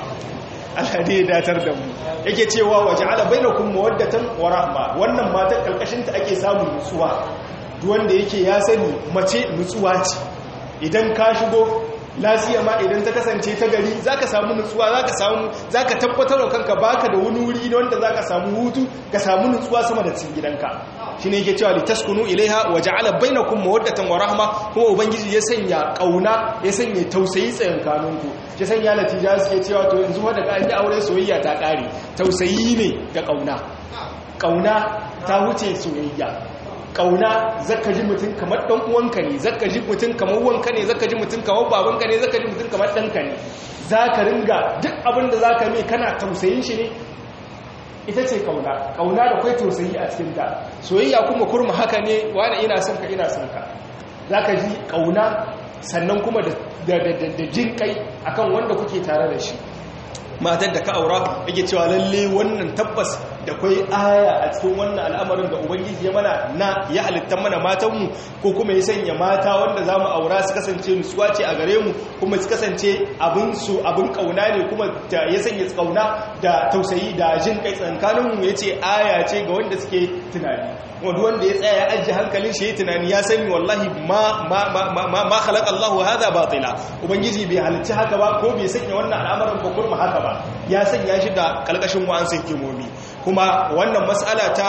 Allah dai ya datar da mu yake cewa waja'ala bainakum mawaddatan wa rahma wannan matar kalkashin ta ake samun nutsuwa duk wanda yake ya sani mace nutsuwa ce idan ka shigo lafiya ma idan ta kasance ta gari zaka samu nutsuwa zaka samu zaka tabbatar da kanka baka da wani wuri wanda zaka samu hutu ka samu nutsuwa sama da cikin gidanka shine yake cewa litaskunu ilaiha wa ja'ala bainakum mawaddatan wa rahma kuma ubangiji ya sanya kauna ya sanya tausayi tsayin kanunku ya sanya natija suke cewa to yanzu wanda ka yi aure soyayya ta kare tausayi ne da kauna kauna ta wuce soyayya kauna zaka ji mutum kamar dan uwanka ne zaka ji mutum kamar wanka ne zaka ji mutum kamar babanka ne zaka ji mutum kamar danka ne zaka ringa duk abin da zaka mai kana tausayin shi ne ita ce kauna kauna da kai tausayi a cikin ta soyayya kuma kurma haka ne wani ina son ka ina son ka zaka ji kauna sannan kuma da da jin kai akan wanda kuke tare da shi matar da ka aura yake cewa lalle wannan tabbas da kwai aya a cikin wannan al'amarin da ubangiji ya mana na ya halitta mana matanmu ko kuma ya sanya mata wanda za mu aura su kasance nutsuwa ce a gare mu kuma su kasance abin su abin kauna ne kuma ya sanya kauna da tausayi da jin kai tsankaninmu ya ce aya ce ga wanda suke tunani wanda wanda ya tsaya ya ajiye hankalin shi ya tunani ya sani wallahi ma ma ma ma ma khalaqa Allahu hadha batila ubangiji bai halicci haka ba ko bai sanya wannan al'amarin ba kurma haka ba ya sanya shi da kalkashin wa'ansu hikimomi kuma wannan mas'ala ta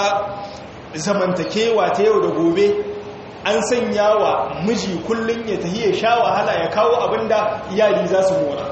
zamantakewa ta yau da gobe an sanya wa miji kullun ya tahi ya sha wahala ya kawo abinda iyali za su mora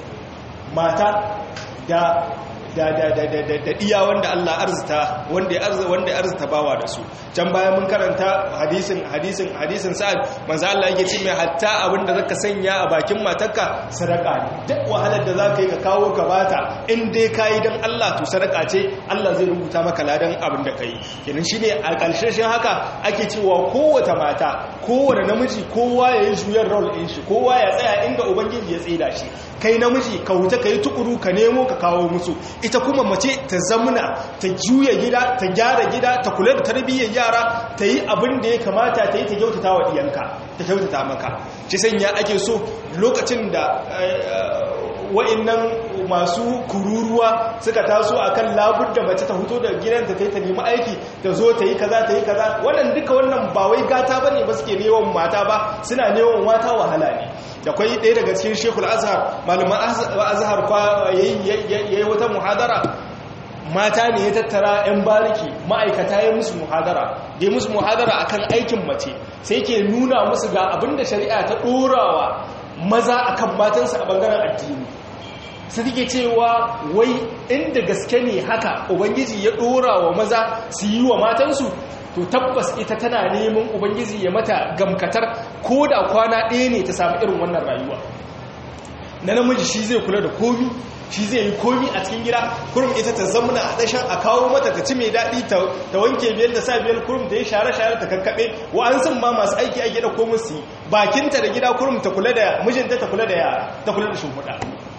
mata da da da da da da da iya wanda Allah arzita wanda ya arzuta wanda ya arzuta bawa da su can bayan mun karanta hadisin hadisin hadisin sa'ad manzo Allah yake ce mai hatta abinda zaka sanya a bakin matarka sadaka ne duk wahalar da zaka yi ka kawo ka bata in dai kai dan Allah to sadaka ce Allah zai rubuta maka ladan abin da kai kenan shine a ƙarshen haka ake cewa kowace mata kowane namiji kowa ya yi juyar role din shi kowa ya tsaya inda ubangiji ya tsida shi kai namiji ka huta kai tukuru ka nemo ka kawo musu ita kuma mace ta zamuna ta juya gida ta gyara gida ta kula da tarbiyyar yara ta yi abin da ya kamata ta yi ta kyautata wa diyanka ta kyautata maka shi sanya ake so lokacin da wa'annan masu kururuwa suka taso akan labur da mace ta fito da gidanta ta yi ta nemi aiki ta zo ta yi kaza ta yi kaza wannan duka wannan ba wai gata bane ba suke neman mata ba suna neman mata wahala ne da kwai ɗaya daga cikin shekul azhar malaman azhar kwa yayi wata muhadara mata ne ya tattara 'yan bariki ma'aikata ya musu muhadara da musu muhadara akan aikin mace sai ke nuna musu ga abinda shari'a ta ɗorawa maza akan matansa a bangaren addini su take cewa wai inda gaske ne haka ubangiji ya ɗora wa maza su yi wa matansu to tabbas ita tana neman ubangiji ya mata gamkatar ko da kwana ɗaya ne ta samu irin wannan rayuwa na namiji shi zai kula da komi shi zai yi komi a cikin gida kurum ita ta zamuna a dashen a kawo mata ta ci mai daɗi ta wanke biyar da sa biyar kurum ta yi share-share ta kakkaɓe wa'ansun ma masu aiki a gida komi su yi bakinta da gida kurum ta kula da mijinta ta kula da yara ta kula da shimfiɗa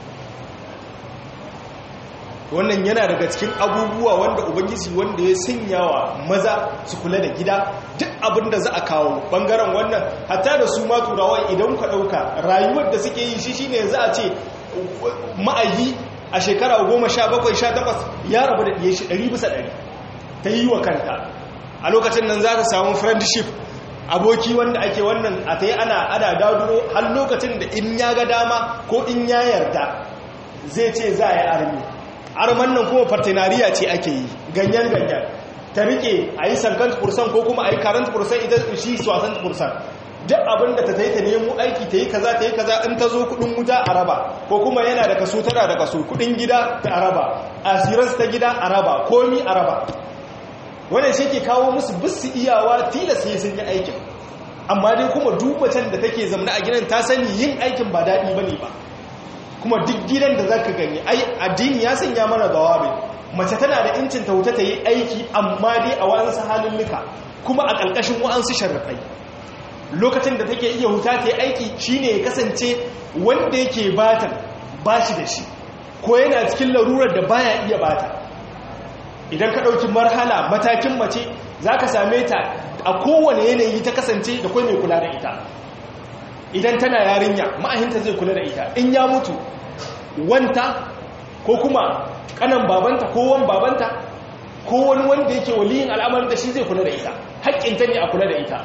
wannan yana daga cikin abubuwa wanda ubangiji wanda ya sanya wa maza su kula da gida duk abin da za a kawo bangaren wannan hatta da su ma turawa idan ka ɗauka rayuwar da suke yi shi shine za a ce ma'ayi a shekara goma sha bakwai sha takwas ya rabu da ɗiye shi ɗari bisa ɗari ta yi wa kanta a lokacin nan za ta samu friendship aboki wanda ake wannan a ta yi ana ana daduro har lokacin da in ya ga dama ko in ya yarda zai ce za a yi armi arman nan kuma partenariya ce ake yi ganyen ganyen ta rike a yi sankant kursan ko kuma a yi karant kursan ita shi swasan kursan duk abin da ta ta yi ta nemo aiki ta yi kaza ta yi kaza in ta zo kudin wuta a raba ko kuma yana da kaso tana da kaso kudin gida ta araba asiransu ta gida a raba komi a raba wannan shi ke kawo musu bisu iyawa tilas ne sun yi aikin amma dai kuma dubacin da take zamna a gidan ta sani yin aikin ba daɗi ba ne ba kuma duk gidan da za ka gani ai addini ya sanya mana zawabin mace tana da incin ta wuta ta yi aiki amma dai a wa'ansu halulluka kuma a ƙarƙashin wa'ansu sharrafai lokacin da take iya huta ta yi aiki shine ya kasance wanda yake batan ba shi da shi ko yana cikin larurar da baya iya bata idan ka ɗauki marhala matakin mace za ka same ta a kowane yanayi ta kasance da kwai mai kula da ita idan tana yarinya ma'ahinta zai kula da ita in ya mutu wanta ko kuma kanan babanta ko wan babanta ko wani wanda yake waliyin al'amarin da shi zai kula da ita haƙƙinta ne a kula da ita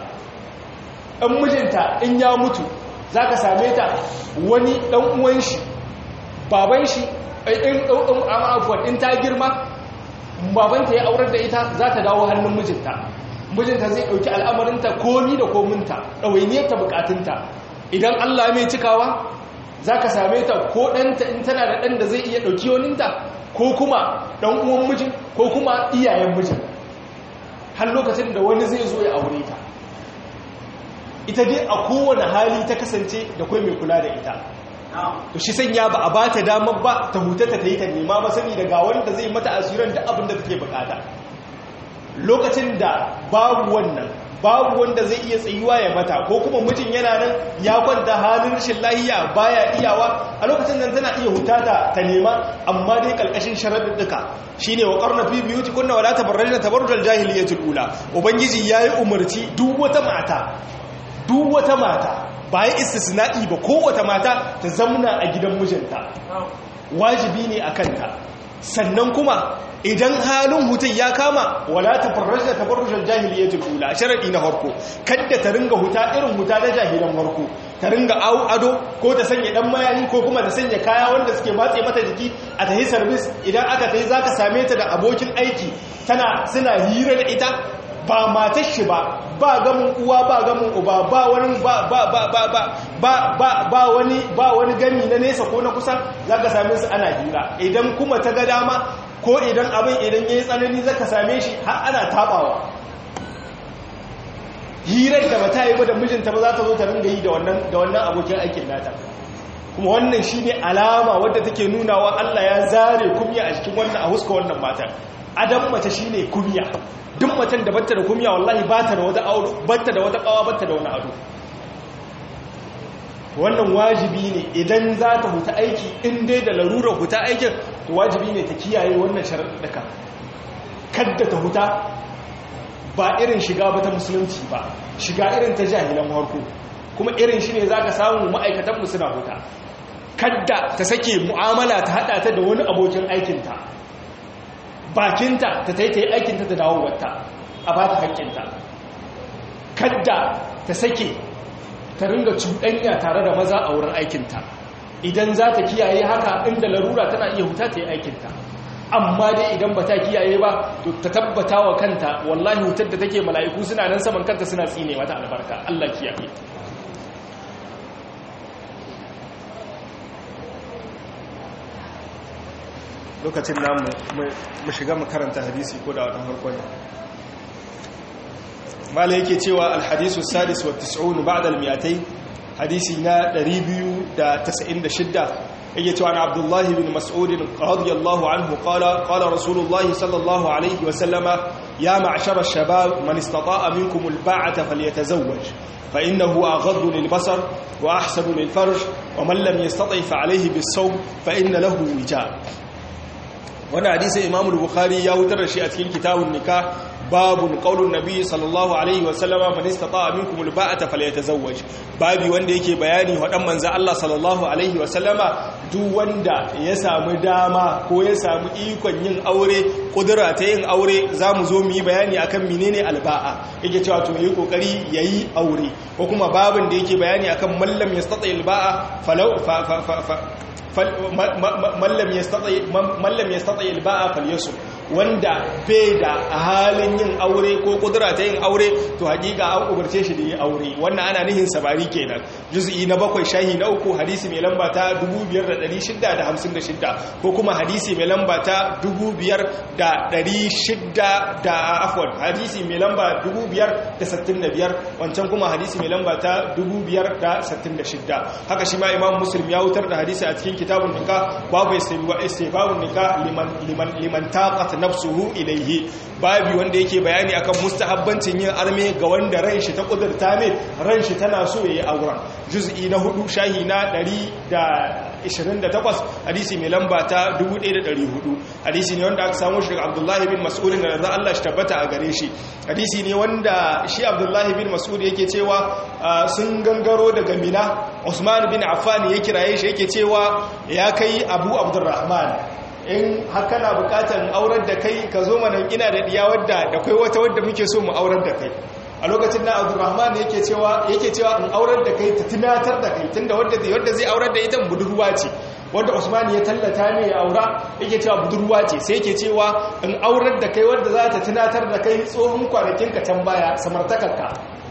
ɗan mijinta in ya mutu za ka same ta wani ɗan uwan shi baban shi in ɗan afuwan in ta girma babanta ya aurar da ita za ta dawo hannun mijinta mijinta zai ɗauki al'amarinta komi da kominta ɗawainiyar ta bukatunta idan allah mai cikawa za ka same ta ko ɗanta in tana da ɗan da zai iya ɗauki waninta ko kuma ɗan uwan mijin ko kuma iyayen mijin har lokacin da wani zai zo ya aure ta ita dai a kowane hali ta kasance da kwai mai kula da ita to shi sanya ba a ba ta damar ba ta hutata ta yi ta nema ba sani daga wanda zai mata asirin da abin da take bukata lokacin da babu wannan babu wanda zai iya tsayuwa ya mata ko kuma mijin yana nan ya kwanta halin rashin lahiya baya iyawa a lokacin nan tana iya hutata ta nema amma dai kalkashin sharaɗuɗɗuka shine wa qarna fi biyutikunna wala tabarrajna tabarrujal jahiliyyatul ula ubangiji yayi umarci duk wata mata duk wata mata bayan istisna'i ba kowace mata ta zamna a gidan mijinta wajibi ne a kanta sannan kuma idan halin hutun ya kama wala ta farrasha ta farrasha jahiliyatul ula sharadi na harko kadda ta ringa huta irin huta na jahilan harko ta ringa ado ko ta sanya dan mayani ko kuma ta sanya kaya wanda suke matse mata jiki a tahi service idan aka tayi zaka same ta da abokin aiki tana suna hira da ita ba matar shi ba ba gamin uwa ba gamin uba ba wani ba ba ba ba ba ba ba ba wani ba wani gami na nesa ko na kusa zaka same su ana hira idan kuma ta ga dama ko idan abin idan yayi tsanani zaka same shi har ana tabawa hirar da bata yi ba da mijinta ba za ta zo ta ringa yi da wannan da wannan abokin aikin nata kuma wannan shine alama wadda take nunawa Allah ya zare kumya a cikin wannan a huska wannan matar adam mace shine kumya duk macen da batta da kumya wallahi bata da wata ado batta da wata kawa batta da wani ado wannan wajibi ne idan za ta huta aiki in dai da larurar huta aikin to wajibi ne ta kiyaye wannan sharaɗaɗɗaka kadda ta huta ba irin shiga ba ta musulunci ba shiga irin ta jahilan harko kuma irin shi ne za ka samu ma'aikatanmu suna huta kadda ta sake mu'amala ta haɗa ta da wani abokin aikinta bakinta ta ta yi aikinta ta dawo wata a ba ta haƙƙinta kadda ta sake ta ringa cuɗanya tare da maza a wurin aikinta idan za ta kiyaye haka inda larura tana iya huta ta yi aikinta amma dai idan ba ta kiyaye ba to ta tabbata wa kanta wallahi hutar da take mala'iku suna nan saman kanta suna tsine mata albarka Allah kiyaye lokacin namu mu shiga makaranta hadisi ko da wadan farko ne mala yake cewa alhadisu sadis wa tis'un ba'da al-mi'atayn hadisi na 296 yake cewa na abdullahi bin mas'udin radiyallahu anhu qala qala rasulullahi sallallahu alaihi wa sallama ya ma'shar ash-shabab man istata'a minkum al-ba'ata falyatazawwaj fa innahu aghaddu lil-basar wa ahsanu lil-farj wa man lam yastati' fa alayhi bis-sawm fa inna lahu wija wannan hadisi imam al-bukhari ya wutar da shi a cikin kitabun nikah babun qaulun nabi sallallahu alaihi wa sallama man istata'a minkum al-ba'ata falyatazawwaj babi wanda yake bayani wadan manzo Allah sallallahu alaihi wa sallama duk wanda ya samu dama ko ya samu ikon yin aure kudura ta yin aure zamu zo mu yi bayani akan menene alba'a yake cewa to yi kokari yayi aure ko kuma babin da yake bayani akan mallam yastati alba'a falau mallam yastati alba'a falyasum wanda bai da a halin yin aure ko kudura ta yin aure to hakika an umarce shi da yi aure wannan ana nihin sabari kenan juz'i na bakwai shahi na uku hadisi mai lamba ta 5656 ko kuma hadisi mai lamba ta 5600 da afwan hadisi mai lamba 5565 wancan kuma hadisi mai lamba ta 5566 haka shi ma imam muslim ya wutar da hadisi a cikin kitabun nikah babu istibabun nikah liman liman liman taqat nafsuhu ilaihi babi wanda yake bayani akan mustahabbancin yin arme ga wanda ran shi ta kudurta ne ran shi tana so yayi auren juz'i na hudu shahi na 128 hadisi mai lamba ta 1400 hadisi ne wanda aka samu shi daga Abdullahi bin Mas'ud da za Allah shi tabbata a gare shi hadisi ne wanda shi Abdullahi bin Mas'ud yake cewa sun gangaro daga Mina Usman bin Affan ya kiraye shi yake cewa ya kai Abu Abdurrahman in haka na bukatar aurar da kai ka zo mana ina da diya wadda da kai wata wadda muke so mu aurar da kai a lokacin na abdurrahman yake cewa yake cewa in aurar da kai ta tunatar da kai tunda wadda zai wadda zai aurar da ita budurwa ce wanda usman ya tallata ne ya aura yake cewa budurwa ce sai yake cewa in aurar da kai wadda za ta tunatar da kai tsohon kwanakin ka can baya samartakarka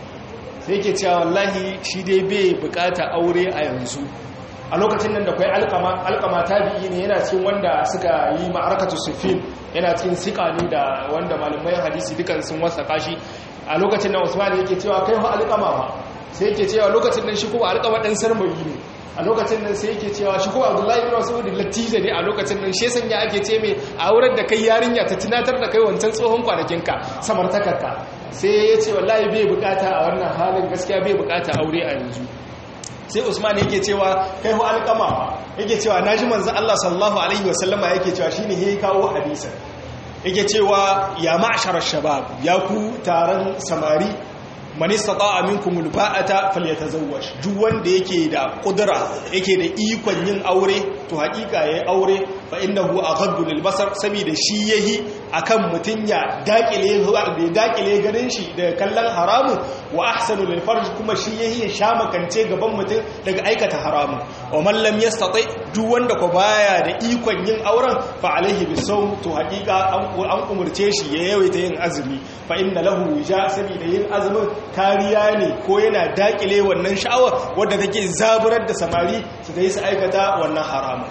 sai yake cewa wallahi shi dai bai bukata aure a yanzu a lokacin nan da kwai alkama alkama tabi'i ne yana cikin wanda suka yi ma'arakatu sufin yana cikin sikani da wanda malamai hadisi dukan sun wasa kashi a lokacin nan usman yake cewa kai fa alkama fa sai yake cewa lokacin nan shi kuma alkama dan sarmayi ne a lokacin nan sai yake cewa shi kuma abdullahi ibn mas'ud latija ne a lokacin nan shi sanya ake ce mai a aurar da kai yarinya ta tunatar da kai wancan tsohon kwanakinka samartakarka sai ya ce wallahi bai bukata a wannan halin gaskiya bai bukata aure a yanzu sai usman yake cewa kai hu alƙama yake cewa naji manzo Allah sallallahu alaihi wasallama yake cewa shine yayi kawo hadisin yake cewa ya ma'shar shabab ya ku taron samari man istata'a minkum alba'ata falyatazawwaj duk wanda yake da kudura yake da ikon yin aure to hakika yayi aure fa innahu aghaddu lilbasar saboda shi yahi akan mutun ya dakile da dakile ganin shi da kallon haramun wa ahsanu lilfarj kuma shi yahi ya sha makance gaban mutun daga aikata haramun wa man lam yastati duk wanda ko baya da ikon yin auren fa alaihi bisawm to hakika an umurce shi ya yawaita yin azumi fa inna lahu wija saboda yin azumin kariya ne ko yana dakile wannan sha'awa wadda take zaburar da samari su da yi su aikata wannan haramun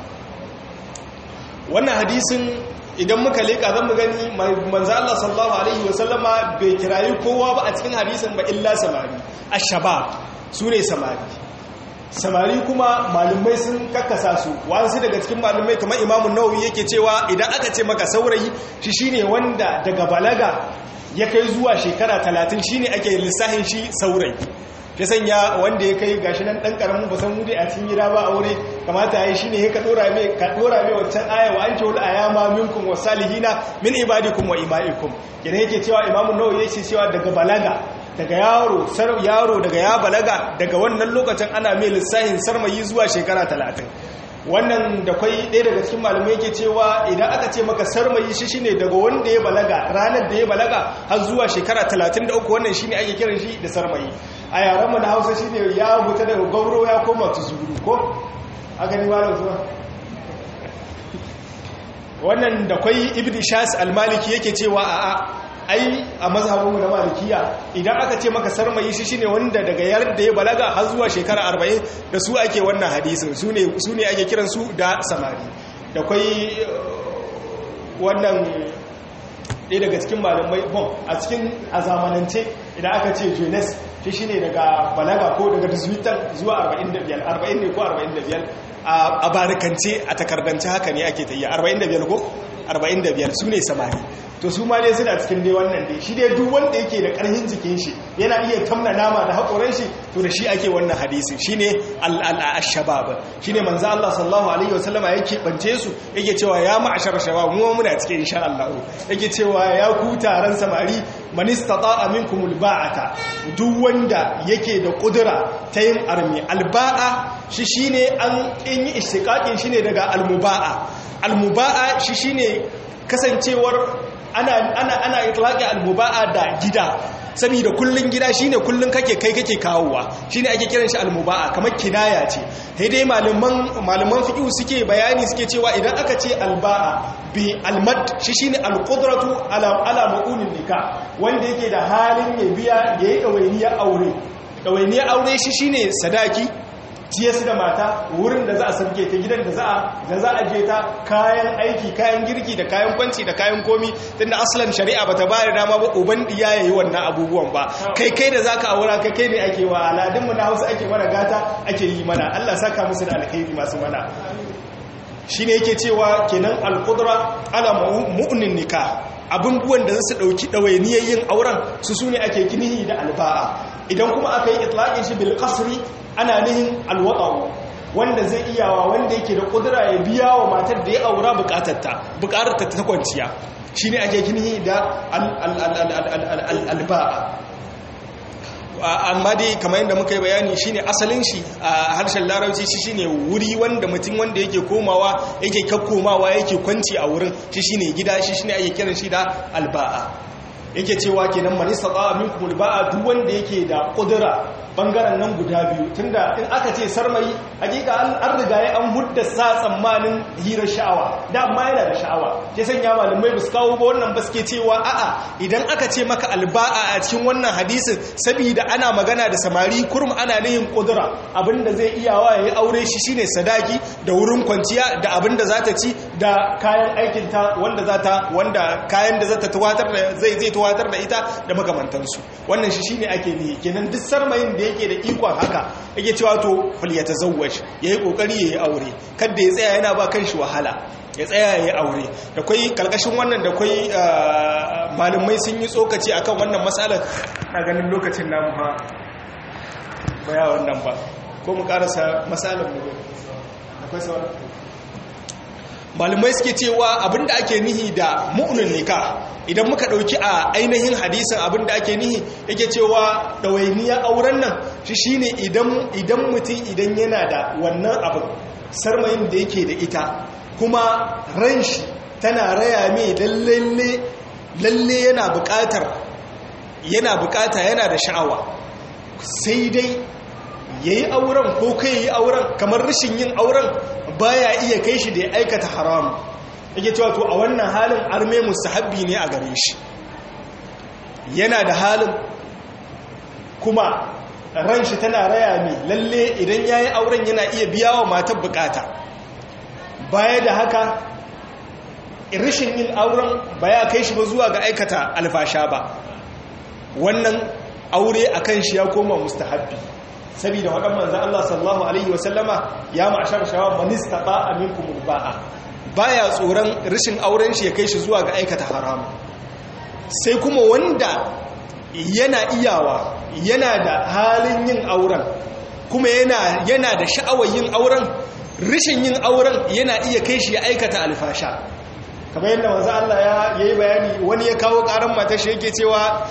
wannan hadisin idan muka leka zan mu gani manzo Allah sallallahu alaihi wasallama bai kirayi kowa ba a cikin hadisin ba illa samari ashabab sune samari samari kuma malumai sun kakkasa su wasu daga cikin malumai kamar imamu nawawi yake cewa idan aka ce maka saurayi shi shine wanda daga balaga ya kai zuwa shekara talatin shine ake lissahin shi saurayi ya sanya wanda ya kai gashi nan dan karamin ba san mudi a cikin gida ba aure kamata yayi shine ya ka dora mai ka dora mai wancan aya wa anke wal ayama minkum wasalihina min ibadikum wa imaikum kina yake cewa imamu nawawi yake cewa daga balaga daga yaro sar yaro daga ya balaga daga wannan lokacin ana mai lissahin sarmayi zuwa shekara talatin wannan da kwai ɗaya daga cikin malamai yake cewa idan aka ce maka sarmayi shi shine daga wanda ya balaga ranar da ya balaga har zuwa shekara 33 wannan shine ake kiran shi da sarmayi a yaran mu na Hausa shine ya huta daga gauro ya koma tuzuru ko a gani malam zuwa wannan da kwai ibn shas al-maliki yake cewa a'a ai a mazhabinmu na malikiya idan aka ce maka sarmayi shi shine wanda daga yarda ya balaga har zuwa shekara 40 da su ake wannan hadisin su ne su ne ake kiran su da samari da kwai wannan ɗaya daga cikin malamai bon a cikin a zamanance idan aka ce jeunesse shi shine daga balaga ko daga 18 zuwa 45 40 ne ko 45 a barikance a takardance haka ne ake tayi 45 ko 45 su ne samari to su ma dai suna cikin dai wannan dai shi dai duk wanda yake da karhin jikin shi yana iya tamna nama da haƙoran shi to da shi ake wannan hadisi shine al-shabab shine manzo Allah sallallahu alaihi wasallama yake bance su yake cewa ya ma'ashar shabab mu muna cikin insha Allah yake cewa ya ku taron samari man istata'a minkumul ba'ata duk wanda yake da kudura ta yin armi alba'a shi shine an yi istiqaqin shine daga almuba'a almuba'a shi shine kasancewar ana ana ana itlaqi almuba'a da gida saboda kullun gida shine kullun kake kai kake kawowa shine ake kiran shi almuba'a kamar kinaya ce sai dai malaman malaman fiqh suke bayani suke cewa idan aka ce alba'a bi almad shi shine alqudratu ala ala ma'unin nikah wanda yake da halin ya biya yayi dawainiya aure dawainiya aure shi shine sadaki ciye su da mata wurin da za a sarke ta gidan da za a da za a je ta kayan aiki kayan girki da kayan kwanci da kayan komi tunda aslan shari'a bata ba da dama ba uban diya yayi wannan abubuwan ba kai kai da zaka aura kai kai ne ake wa aladun mu na Hausa ake mana gata ake yi mana Allah saka musu da alkhairi masu mana shine yake cewa kenan alqudra ala mu'nin nikah abubuwan da su dauki dawainiyar yin auren su sune ake kinihi da alba'a idan kuma aka yi itlaqin shi bil qasri ana nihin alwaɗa'u wanda zai iyawa wanda yake da ƙudura ya biya wa matar da ya aura bukatarta bukatarta ta kwanciya shi ne ake kini da alba'a amma dai kamar yadda muka yi bayani shi ne asalin shi a harshen larabci shi shi ne wuri wanda mutum wanda yake komawa yake kakkomawa yake kwanci a wurin shi shi ne gida shi shi ne ake kiran shi da alba'a yake cewa kenan manista tsawa minkum alba'a duk wanda yake da ƙudura bangaren nan guda biyu tunda in aka ce sarmayi hakika an riga ya an hudda sa tsammanin hirar sha'awa da amma yana da sha'awa ke sanya malamai ba su kawo ba wannan ba suke cewa a'a idan aka ce maka alba'a a cikin wannan hadisin saboda ana magana da samari kurum ana nihin kudura abinda zai iyawa ya yi aure shi shine sadaki da wurin kwanciya da abinda za ta ci da kayan aikinta wanda za ta wanda kayan da za ta tuwatar da zai zai tuwatar da ita da makamantansu wannan shi shine ake nihi kenan duk sarmayin da yake da ikon haka yake cewa to fal ya tazawwaj yayi kokari yayi aure kada ya tsaya yana ba kanshi wahala ya tsaya yayi aure da kai kalkashin wannan da kai malumai sun yi tsokaci akan wannan matsalar na ganin lokacin namu ha baya wannan ba ko mu karasa matsalar mu akwai sauran malumai suke cewa abinda ake nihi da mu'unin nika idan muka dauki a ainihin hadisin abinda ake nihi yake cewa dawainiya auren nan shi shine idan idan mutum idan yana da wannan abin sarmayin da yake da ita kuma ran shi tana raya mai lalle lalle yana bukatar yana bukata yana da sha'awa sai dai yayi auren ko kai yayi auren kamar rashin yin auren baya iya kai shi da ya aikata haram yake cewa to a wannan halin arme mustahabbi ne a gare shi yana da halin kuma ran shi tana raya mai lalle idan yayi auren yana iya biya wa matar bukata baya da haka rashin yin auren baya kai shi ba zuwa ga aikata alfasha ba wannan aure akan shi ya koma mustahabbi saboda waɗan manzan Allah sallallahu Alaihi wasallama ya ma'ashar shawa manista ba a minkum ba'a baya tsoron rashin auren shi ya kai shi zuwa ga aikata haramu sai kuma wanda yana iyawa yana da halin yin auren kuma yana, yana da sha'awar yin auren rashin yin auren yana iya kai shi ya aikata alfasha kamar yadda wanzu Allah ya yi bayani wani ya kawo karan mata shi yake cewa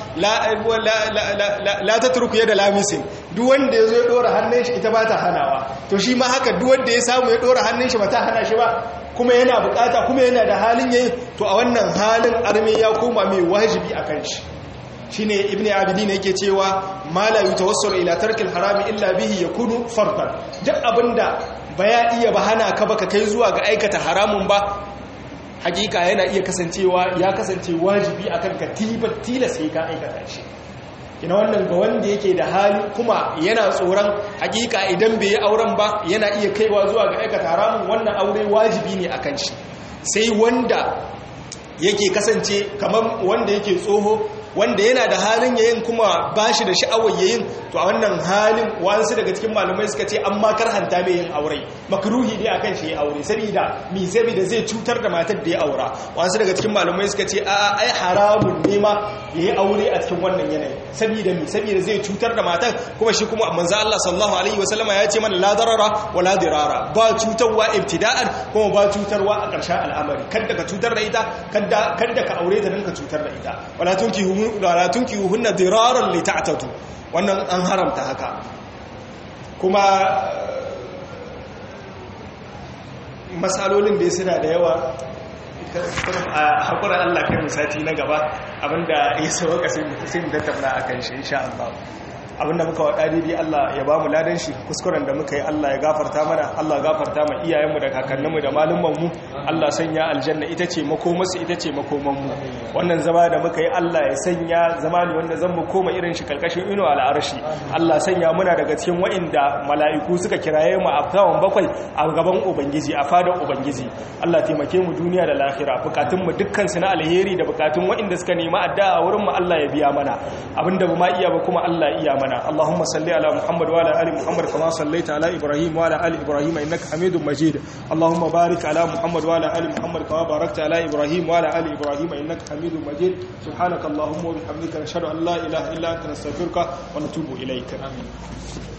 la ta turku yadda lamisin duk wanda ya zo ya dora hannun shi ita ba ta hanawa to shi ma haka duk wanda ya samu ya dora hannun shi ba ta hana shi ba kuma yana bukata kuma yana da halin yayi to a wannan halin arme ya koma mai wajibi a kan shi shine ibn abidin yake cewa ma la yutawassalu ila tarkil harami illa bihi yakunu fardan duk abinda baya iya ba hana ka baka kai zuwa ga aikata haramun ba hakika yana iya kasancewa ya kasance wajibi akan ka tilas sai ka aikata shi ina wannan ga wanda yake da hali kuma yana tsoron hakika idan bai yi auren ba yana iya kaiwa zuwa ga aikata haramun wannan aure wajibi ne akan shi sai wanda yake kasance kamar wanda yake tsoho wanda yana da halin yayin kuma bashi da sha'awar yayin to a wannan halin wasu daga cikin malamai suka ce an ma karhanta mai yin aure makruhi ne akan shi ya aure saboda mi saboda zai cutar da matar da ya aura wasu daga cikin malamai suka ce a ai haramun ne ma yayi aure a cikin wannan yanayi saboda mi saboda zai cutar da matar kuma shi kuma manzo Allah sallallahu alaihi wasallama ya ce mana la darara wa la dirara ba cutarwa ibtida'an kuma ba cutarwa a ƙarshen al'amari kada ka cutar da ita kada kada ka aure ta dinka cutar da ita wala tunkihu wala tunkihu hunna diraran li ta'tatu wannan an haramta haka kuma matsalolin da suna da yawa a haƙurar Allah kai musati na gaba abinda ya sauka sai mu tattauna a kan shi insha Allah abinda muka waɗa daidai Allah ya ba mu ladan shi kuskuren da muka yi Allah ya gafarta mana Allah ya gafarta ma iyayenmu da kakanninmu da malumanmu Allah sanya aljanna ita ce makomarsu ita ce makomanmu wannan zama da muka yi Allah ya sanya zama ne wanda zan mu koma irin shi karkashin ino al'arshi Allah sanya muna daga cikin wa'inda mala'iku suka kiraye mu a kawon bakwai a gaban ubangiji a fadar ubangiji Allah taimake mu duniya da lahira bukatun mu dukkan su na alheri da bukatun wa'inda suka nemi addu'a a wurin mu Allah ya biya mana abinda ba ma iya ba kuma Allah iya mana اللهم صل على محمد وعلى ال محمد كما صليت على ابراهيم وعلى ال ابراهيم انك حميد مجيد اللهم بارك على محمد وعلى ال محمد كما باركت على ابراهيم وعلى ال ابراهيم انك حميد مجيد سبحانك اللهم وبحمدك نشهد ان لا اله الا انت نستغفرك ونتوب اليك امين